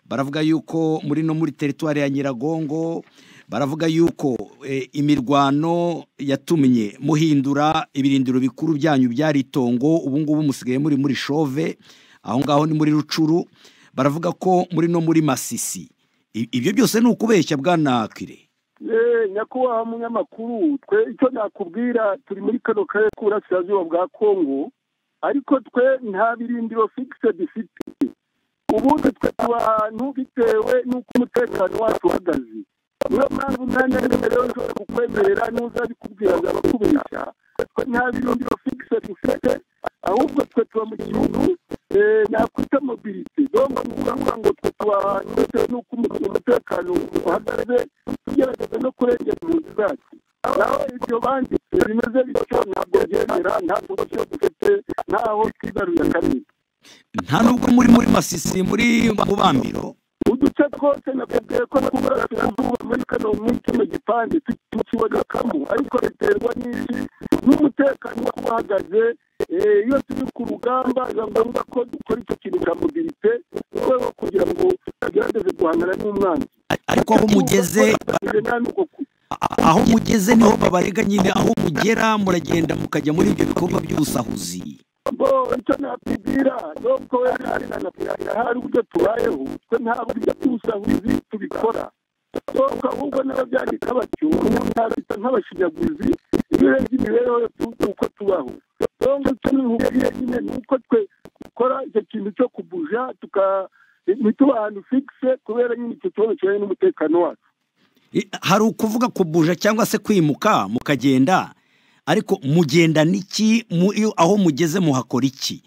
baravuga yuko muri no muri teritwari ya nyiragongo baravuga yuko eh, imirwano yatumye muhindura ibirindiro bikuru byanyu byari itongo ubu ngubu musigaye muri muri shove aho ngaho ni muri rucuru baravuga ko muri no muri masisi I- ibyo byose ni ukubeshya bwana kire Eh, nyakubahwa munyamakuru twe icyo nakubwira turi muri kano karere k'uburasirazuba bwa kongo ariko twe nta birindiro fikise dufite ubundi twe tuba ahantu bitewe n'uko umutekano wacu uhagaze niyo mpamvu nanjye mbere rero nshobora kukwemerera nuza bikubwira ndakubeshya twe nta birindiro fikise dufite ahubwo twe tuba mu gihugu eh, nakwita mobilite dongo ni ukuvuga ngo twe tuba ahantu bitewe n'uko umu- umutekano uhagaze tugerageza no kurengera impunzi zacu naho ibyo banditse bimeze bityo ntabwo byemera nta buryo dufite ntaho twigaruye kanini nta nubwo muri muri masisi muri mubambiro uduce twose nakubwiye ko twubakiranzuba muri kano muri kino gipande tukibonekamo ariko biterwa n'iki n'umutekano uba uhagaze Eh, iyo turi ku rugamba biba ngombwa ko dukora icyo kintu cya mobilite mu rwego rwo kugira ngo tugerageze guhangana n'umwanzi ariko aho mugeze Tubafatanyije nta n'uko ku- aho mugeze niho babarega nyine aho mugera muragenda mukajya muri ibyo bikorwa by'ubusahuzi bo icyo nakubwira nubwo wenda hari na nakubwira hari uburyo tubayeho twe nta buryo bw'ubusahuzi tubikora nubwo ahubwo n'ababyandika batyo umuntu ntabita nk'abashinyaguzi iyo urebye imibereho yacu uko tubaho nubwo icyo nihubwiye nyine ni uko twe dukora icyo kintu cyo kubuja tuka ntituba ahantu fikise kubera nyine icyo kibazo kijyanye n'umutekano wacu I- hari ukuvuga kubuja cyangwa se kwimuka mukagenda ariko mugenda n'iki mu- iyo- aho mugeze muhakora iki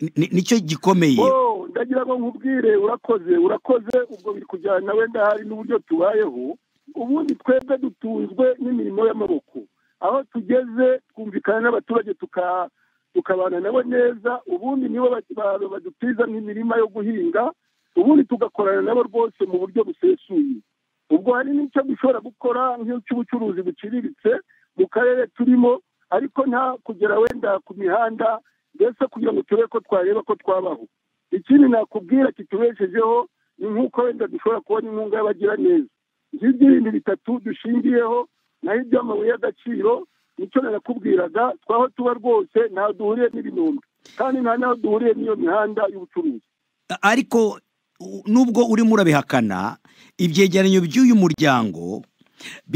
Ni- ni- nicyo gikomeye Oh, ndagira ngo nkubwire urakoze urakoze ubwo biri kujyana nawe ndahari n'uburyo tubayeho ubundi twebwe dutunzwe n'imirimo y'amaboko aho tugeze twumvikana n'abaturage tuka- tukabana nabo neza ubundi nibo ba- ba- badutiza nk'imirima yo guhinga ubundi tugakorana nabo rwose mu buryo busesuye ubwo hari n'icyo dushobora gukora nk'icy'ubucuruzi buciriritse mu karere turimo ariko nta kugera wenda ku mihanda mbese kugira ngo turebe ko twareba ko twabaho ikindi nakubwira kitubeshejeho ni nk'uko wenda dushobora kubona inkunga y'abagiraneza nk'iby'ibindi bitatu dushingiyeho naho iby'amabuye y'agaciro nicyo narakubwiraga twaho tuba rwose ntaho duhuriye n'ibinombe kandi nta n'aho duhuriye n'iyo mihanda y'ubucuruzi ariko u- nubwo urimo urabihakana ibyegeranyo by'uyu muryango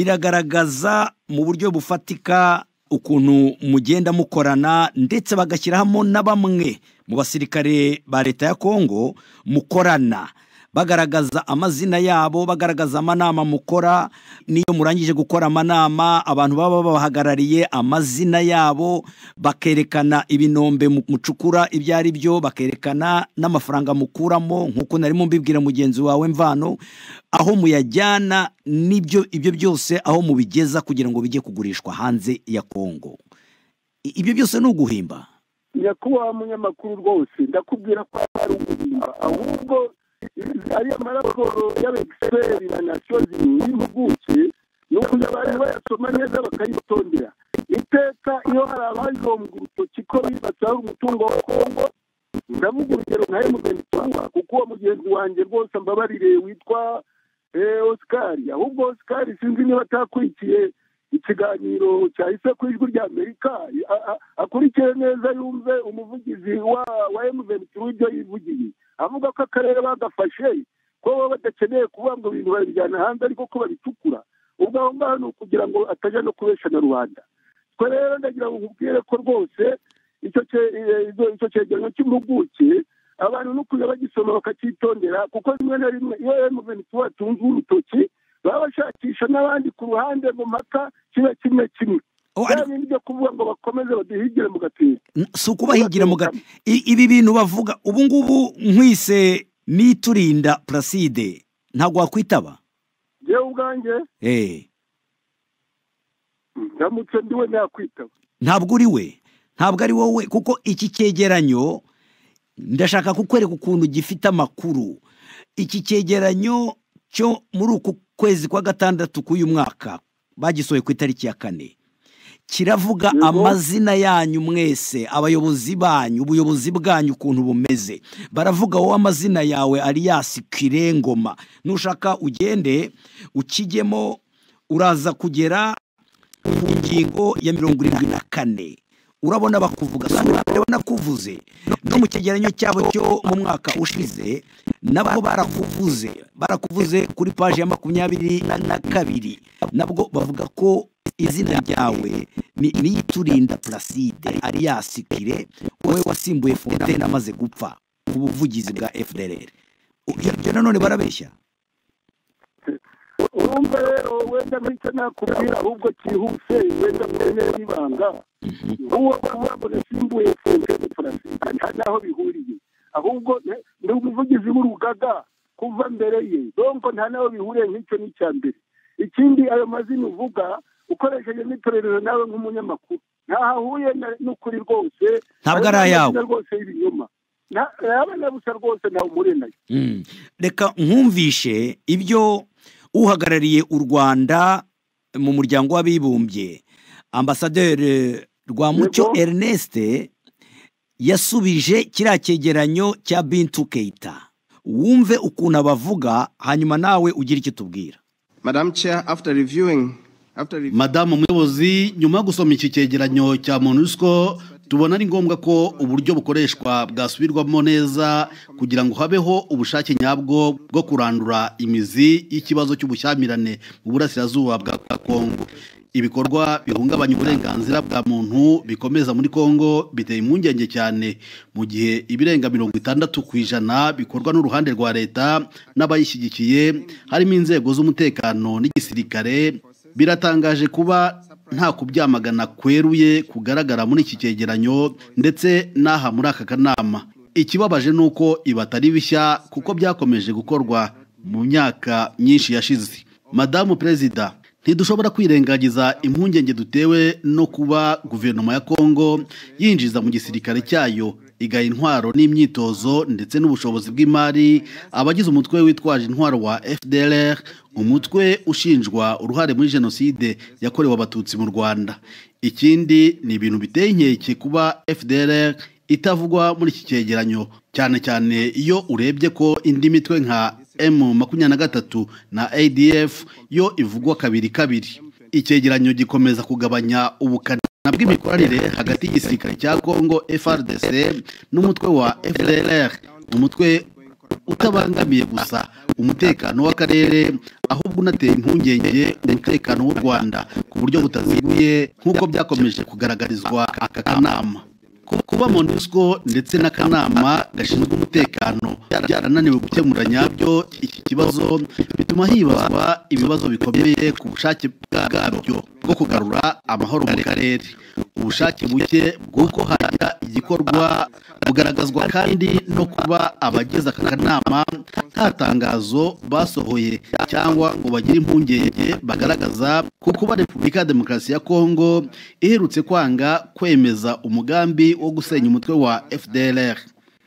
biragaragaza mu buryo bufatika ukuntu mugenda mukorana ndetse bagashyiramo na bamwe mu basirikare ba leta ya kongo mukorana bagaragaza amazina yabo bagaragaza amanama mukora n'iyo murangije gukora amanama abantu baba babahagarariye amazina yabo bakerekana ibinombe mu- mucukura ibyo ari byo bakerekana n'amafaranga mukuramo nk'uko narimo mbibwira mugenzi wawe mvano aho muyajyana n'ibyo ibyo byose aho mubigeza kugira ngo bijye kugurishwa hanze ya kongo I- ibyo byose ni uguhimba nyakubahwa munyamakuru rwose ndakubwira ko ari ubuzima ahubwo ari amaraporo y'abegiferi na nasiyo y'impuguke ni ukugira abantu bayasoma neza bakayitondera iteka iyo hari abajombwa urutoki ko bibatse hari umutungo wa kongo ndavuga urugero nka emutiyeni cyangwa kuko uwo mugenzi wanjye rwose ambabarire witwa osikari ahubwo osikari sinzi niba atakurikiye ikiganiro cyahise ku ijwi rya amerika akurikiye neza yumve umuvugizi wa emutiyeni kuri ibyo yivugiye avuga ko akarere bagafashe ko baba badakeneye kuvuga ngo ibintu babijyana hanze ariko ko babicukura ubwo aho ngaho ni ukugira ngo atajya no kubesha na rubanda twe rero ndagira ngo nkubwire ko rwose icyo cyegeranyo cy'impuguke abantu no kujya bagisoma bakacyitondera kuko rimwe na rimwe iyo emuventi batunze urutoki baba bashakisha n'abandi ku ruhande mu mpaka kiba kimwe kimwe byo kuvuga ngo bakomeze baduhigire mu gapira si ukubahigira mu gapira ibi bintu bavuga ubu ngubu nkwise n'iturinda puraside ntabwo wakwitaba yewe ubwanjye ndamutse ndiwe nakwitaba ntabwo uri we ntabwo ari wowe kuko iki cyegeranyo ndashaka kukwereka ukuntu gifite amakuru iki cyegeranyo cyo muri uku kwezi kwa gatandatu k'uyu mwaka bagisohoye ku itariki ya kane kiravuga amazina yanyu mwese abayobozi banyu ubuyobozi bwanyu ukuntu bumeze baravuga wowe amazina yawe ari yasi kirengoma nushaka ugende ukijyemo uraza kugera ku ngingo ya mirongo irindwi na kane urabona bakuvuga urabona kuvuze no mu cyegeranyo cyabo cyo mu mwaka ushize nabo barakuvuze barakuvuze kuri paji ya makumyabiri na kabiri nabwo bavuga ko izina ryawe ni iyiturinda puraside ariyasikire wowe wasimbuye fontaine amaze gupfa ku buvugizi bwa fdr ibyo nanone barabeshya urumva rero wenda mpita nakubwira ahubwo cyihuse wenda mwene n'ibanga uwo ngo nasimbuye fontaine puraside nta n'aho bihuriye ahubwo ni umuvugizi w'urugaga kuva mbere ye donko nta n'aho bihuriye nk'icyo ni icya mbere ikindi ayo mazina uvuga ukoresheje n'itorero nawe nk'umunyamakuru ntahahuye n'ukuri rwose ntabwo ari ayawe rwose y'ibinyoma yaba nabusa rwose ntawe umure nayo reka nkumvishe ibyo uhagarariye u rwanda mu muryango w'abibumbye ambasaderi rwamucyo ernest yasubije kiriya cyegeranyo cya bintu keita wumve ukuntu abavuga hanyuma nawe ugire icyo tubwira madamu chair after reviewing madamu umuyobozi nyuma yo gusoma iki cyegeranyo cya monusco tubona ari ngombwa ko uburyo bukoreshwa bwasubirwamo neza kugira ngo habeho ubushake nyabwo bwo kurandura imizi y'ikibazo cy'ubushyamirane mu burasirazuba bwa kongo ibikorwa bihungabanya uburenganzira bwa muntu bikomeza muri kongo biteye impungenge cyane mu gihe ibirenga mirongo itandatu ku ijana bikorwa n'uruhande rwa leta n'abayishyigikiye harimo inzego z'umutekano n'igisirikare biratangaje kuba nta kubyamagana kweruye kugaragara muri iki cyegeranyo ndetse n'aha muri aka kanama ikibabaje ni uko ibi atari bishya kuko byakomeje gukorwa mu myaka myinshi yashize madamu perezida ntidushobora kwirengagiza impungenge dutewe no kuba guverinoma ya kongo yinjiza mu gisirikare cyayo igaha intwaro n'imyitozo ndetse n'ubushobozi bw'imari abagize umutwe witwaje intwaro wa fdr umutwe ushinjwa uruhare muri jenoside yakorewe abatutsi mu rwanda ikindi ni ibintu biteye inkeke kuba fdr itavugwa muri iki cyegeranyo cyane cyane iyo urebye ko indi mitwe nka m makumyabiri na gatatu na adf yo ivugwa kabiri kabiri icyegeranyo gikomeza kugabanya ubukana bw'imikoranire hagati y'igisirikare cya kongo frdc n'umutwe wa fdr umutwe utabangamiye gusa umutekano w'akarere ahubwo unateye impungenge umutekano w'u rwanda ku buryo butaziguye nk'uko byakomeje kugaragarizwa aka kanama kuba monusco ndetse n'akanama gashinzwe umutekano byarananiwe gukemura nyabyo iki kibazo bituma hibazwa ibibazo bikomeye ku bushake bwabyo bwo kugarura amahoro mu karere ubushake buke bw'uko hajya igikorwa bugaragazwa kandi no kuba abagize aka kanama nta tangazo basohoye cyangwa ngo bagire impungenge bagaragaza ku kuba repubulika ya demokarasi ya kongo iherutse kwanga kwemeza umugambi wo gusenya umutwe wa fdr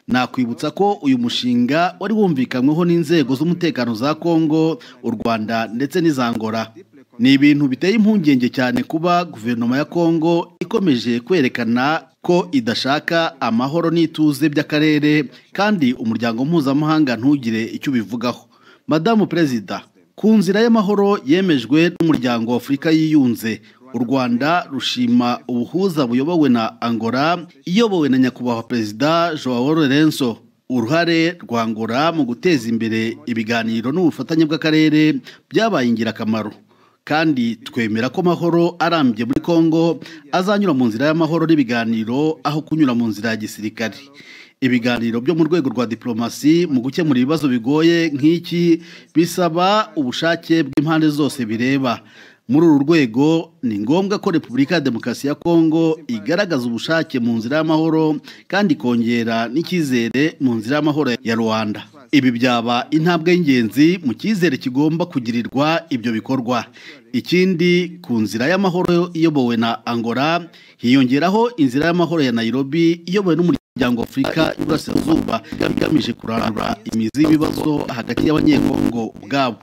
nakwibutsa ko uyu mushinga wari wumvikanyweho n'inzego z'umutekano za kongo u rwanda ndetse n'izangora ni ibintu biteye impungenge cyane kuba guverinoma ya kongo ikomeje kwerekana ko idashaka amahoro n'ituze by'akarere kandi umuryango mpuzamahanga ntugire icyo ubivugaho madamu perezida ku nzira y'amahoro yemejwe n'umuryango w'afurika yiyunze u rwanda rushima ubuhuza buyobowe na angola iyobowe na nyakubahwa perezida joao lorenzo uruhare rwa angola mu guteza imbere ibiganiro n'ubufatanye bw'akarere byabaye ingirakamaro kandi twemera ko amahoro arambye muri congo azanyura mu nzira y'amahoro n'ibiganiro aho kunyura mu nzira ya gisirikare ibiganiro byo mu rwego rwa diplomasi mu gukemura ibibazo bigoye nk'iki bisaba ubushake bw'impande zose bireba muri uru rwego ni ngombwa ko repubulika ya demokarasi ya kongo igaragaza ubushake mu nzira y'amahoro kandi ikongera n'icyizere mu nzira y'amahoro ya rwanda ibi byaba intambwe y'ingenzi mu cyizere kigomba kugirirwa ibyo bikorwa ikindi ku nzira y'amahoro iyobowe na angola hiyongeraho inzira y'amahoro ya nairobi iyobowe n'umuryango umuryango afurika y'uburasirazuba igamije kurandura imizi y'ibibazo hagati y'abanyekongo ubwabo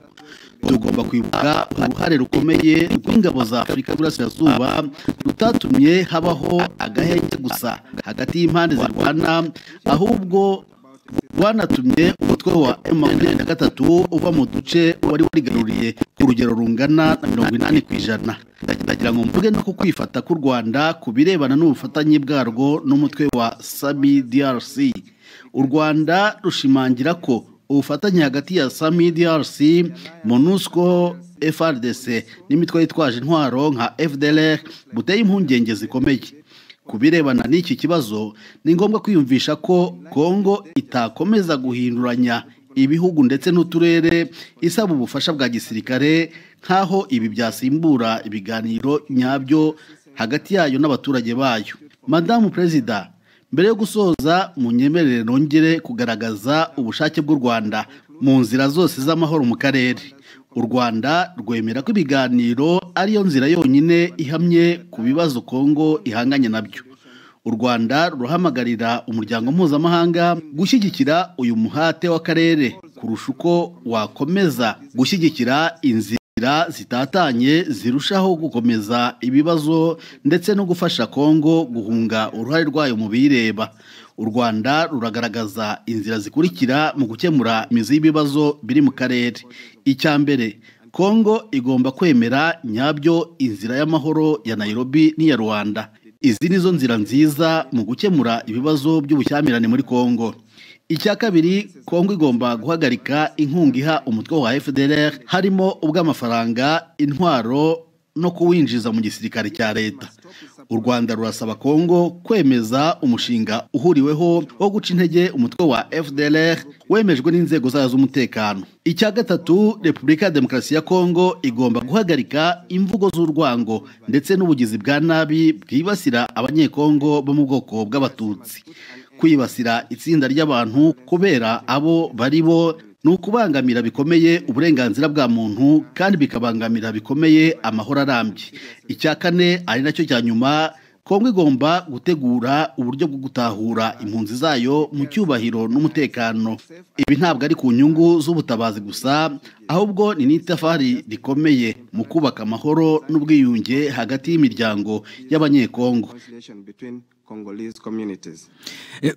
tugomba kwibuka uruhare rukomeye rw'ingabo za afurika y'uburasirazuba rutatumye habaho agahenge gusa hagati y'impande zirwana ahubwo rwanatumye umutwe wa emu makumyabiri na gatatu uva mu duce wari warigaruriye ku rugero rungana na mirongo inani ku ijana ndagira ngo mvuge no ku kwifata k'u rwanda ku birebana n'ubufatanye bwarwo n'umutwe wa sami drc u rwanda rushimangira ko ubufatanye hagati ya sami drc monusco frdc n'imitwe yitwaje intwaro nka fdr buteye impungenge zikomeye ku birebana n'iki kibazo ni ngombwa kwiyumvisha ko kongo itakomeza guhinduranya ibihugu ndetse n'uturere isaba ubufasha bwa gisirikare nk'aho ibi byasimbura ibiganiro nyabyo hagati yayo n'abaturage bayo madamu perezida mbere yo gusoza mu nyemerere nongere kugaragaza ubushake bw'u rwanda mu nzira zose z'amahoro mu karere u rwanda rwemera ko ibiganiro ariyo nzira yonyine ihamye ku bibazo kongo ihanganye nabyo u rwanda rurahamagarira umuryango mpuzamahanga gushyigikira uyu muhate w'akarere kurusha uko wakomeza gushyigikira inzira zitatanye zirushaho gukomeza ibibazo ndetse no gufasha kongo guhunga uruhare rwayo mu bireba u rwanda ruragaragaza inzira zikurikira mu gukemura imizi y'ibibazo biri mu karere icya mbere kongo igomba kwemera nyabyo inzira y'amahoro ya nairobi n'iya rwanda izi ni zo nzira nziza mu gukemura ibibazo by'ubushyamirane muri kongo icya kabiri kongo igomba guhagarika inkunga iha umutwe wa fdr harimo ubw'amafaranga intwaro no kuwinjiza mu gisirikare cya leta u rwanda rurasaba kongo kwemeza umushinga uhuriweho wo guca intege umutwe wa fdr wemejwe n'inzego zayo z'umutekano icya gatatu repubulika ya demokarasi ya kongo igomba guhagarika imvugo z'urwango ndetse n'ubugizi bwa nabi bwibasira abanyekongo bo mu bwoko bw'abatutsi kwibasira itsinda ry'abantu kubera abo bari bo ni ukubangamira bikomeye uburenganzira bwa muntu kandi bikabangamira bikomeye amahoro arambye icya kane ari nacyo cya nyuma kongo igomba gutegura uburyo bwo gutahura impunzi zayo mu cyubahiro n'umutekano ibi ntabwo ari ku nyungu z'ubutabazi gusa ahubwo ni n'itafari rikomeye mu kubaka amahoro n'ubwiyunge hagati y'imiryango y'abanyekongo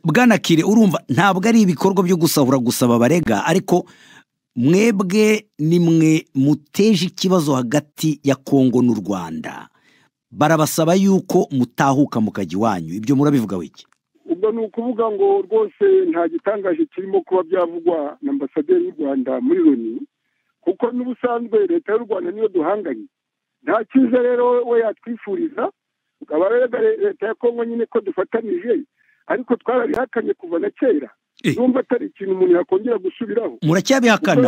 bwana kire urumva ntabwo ari ibikorwa byo gusahura gusaba abarega ariko mwebwe ni mwe muteje ikibazo hagati ya kongo n'u rwanda barabasaba yuko mutahuka mukajya iwanyu ibyo murabivugaho iki ubwo ni ukuvuga ngo rwose nta gitangaje kirimo kuba byavugwa na ambasaderi y'u rwanda muri loni kuko n'ubusanzwe leta y'u rwanda niyo duhanganye nta cyiza rero we yatwifuriza tukaba rero leta ya kongo nyine ko dufatanije ariko twarabihakanye kuva na kera numva atari ikintu umuntu yakongera gusubiraho muracyabihakana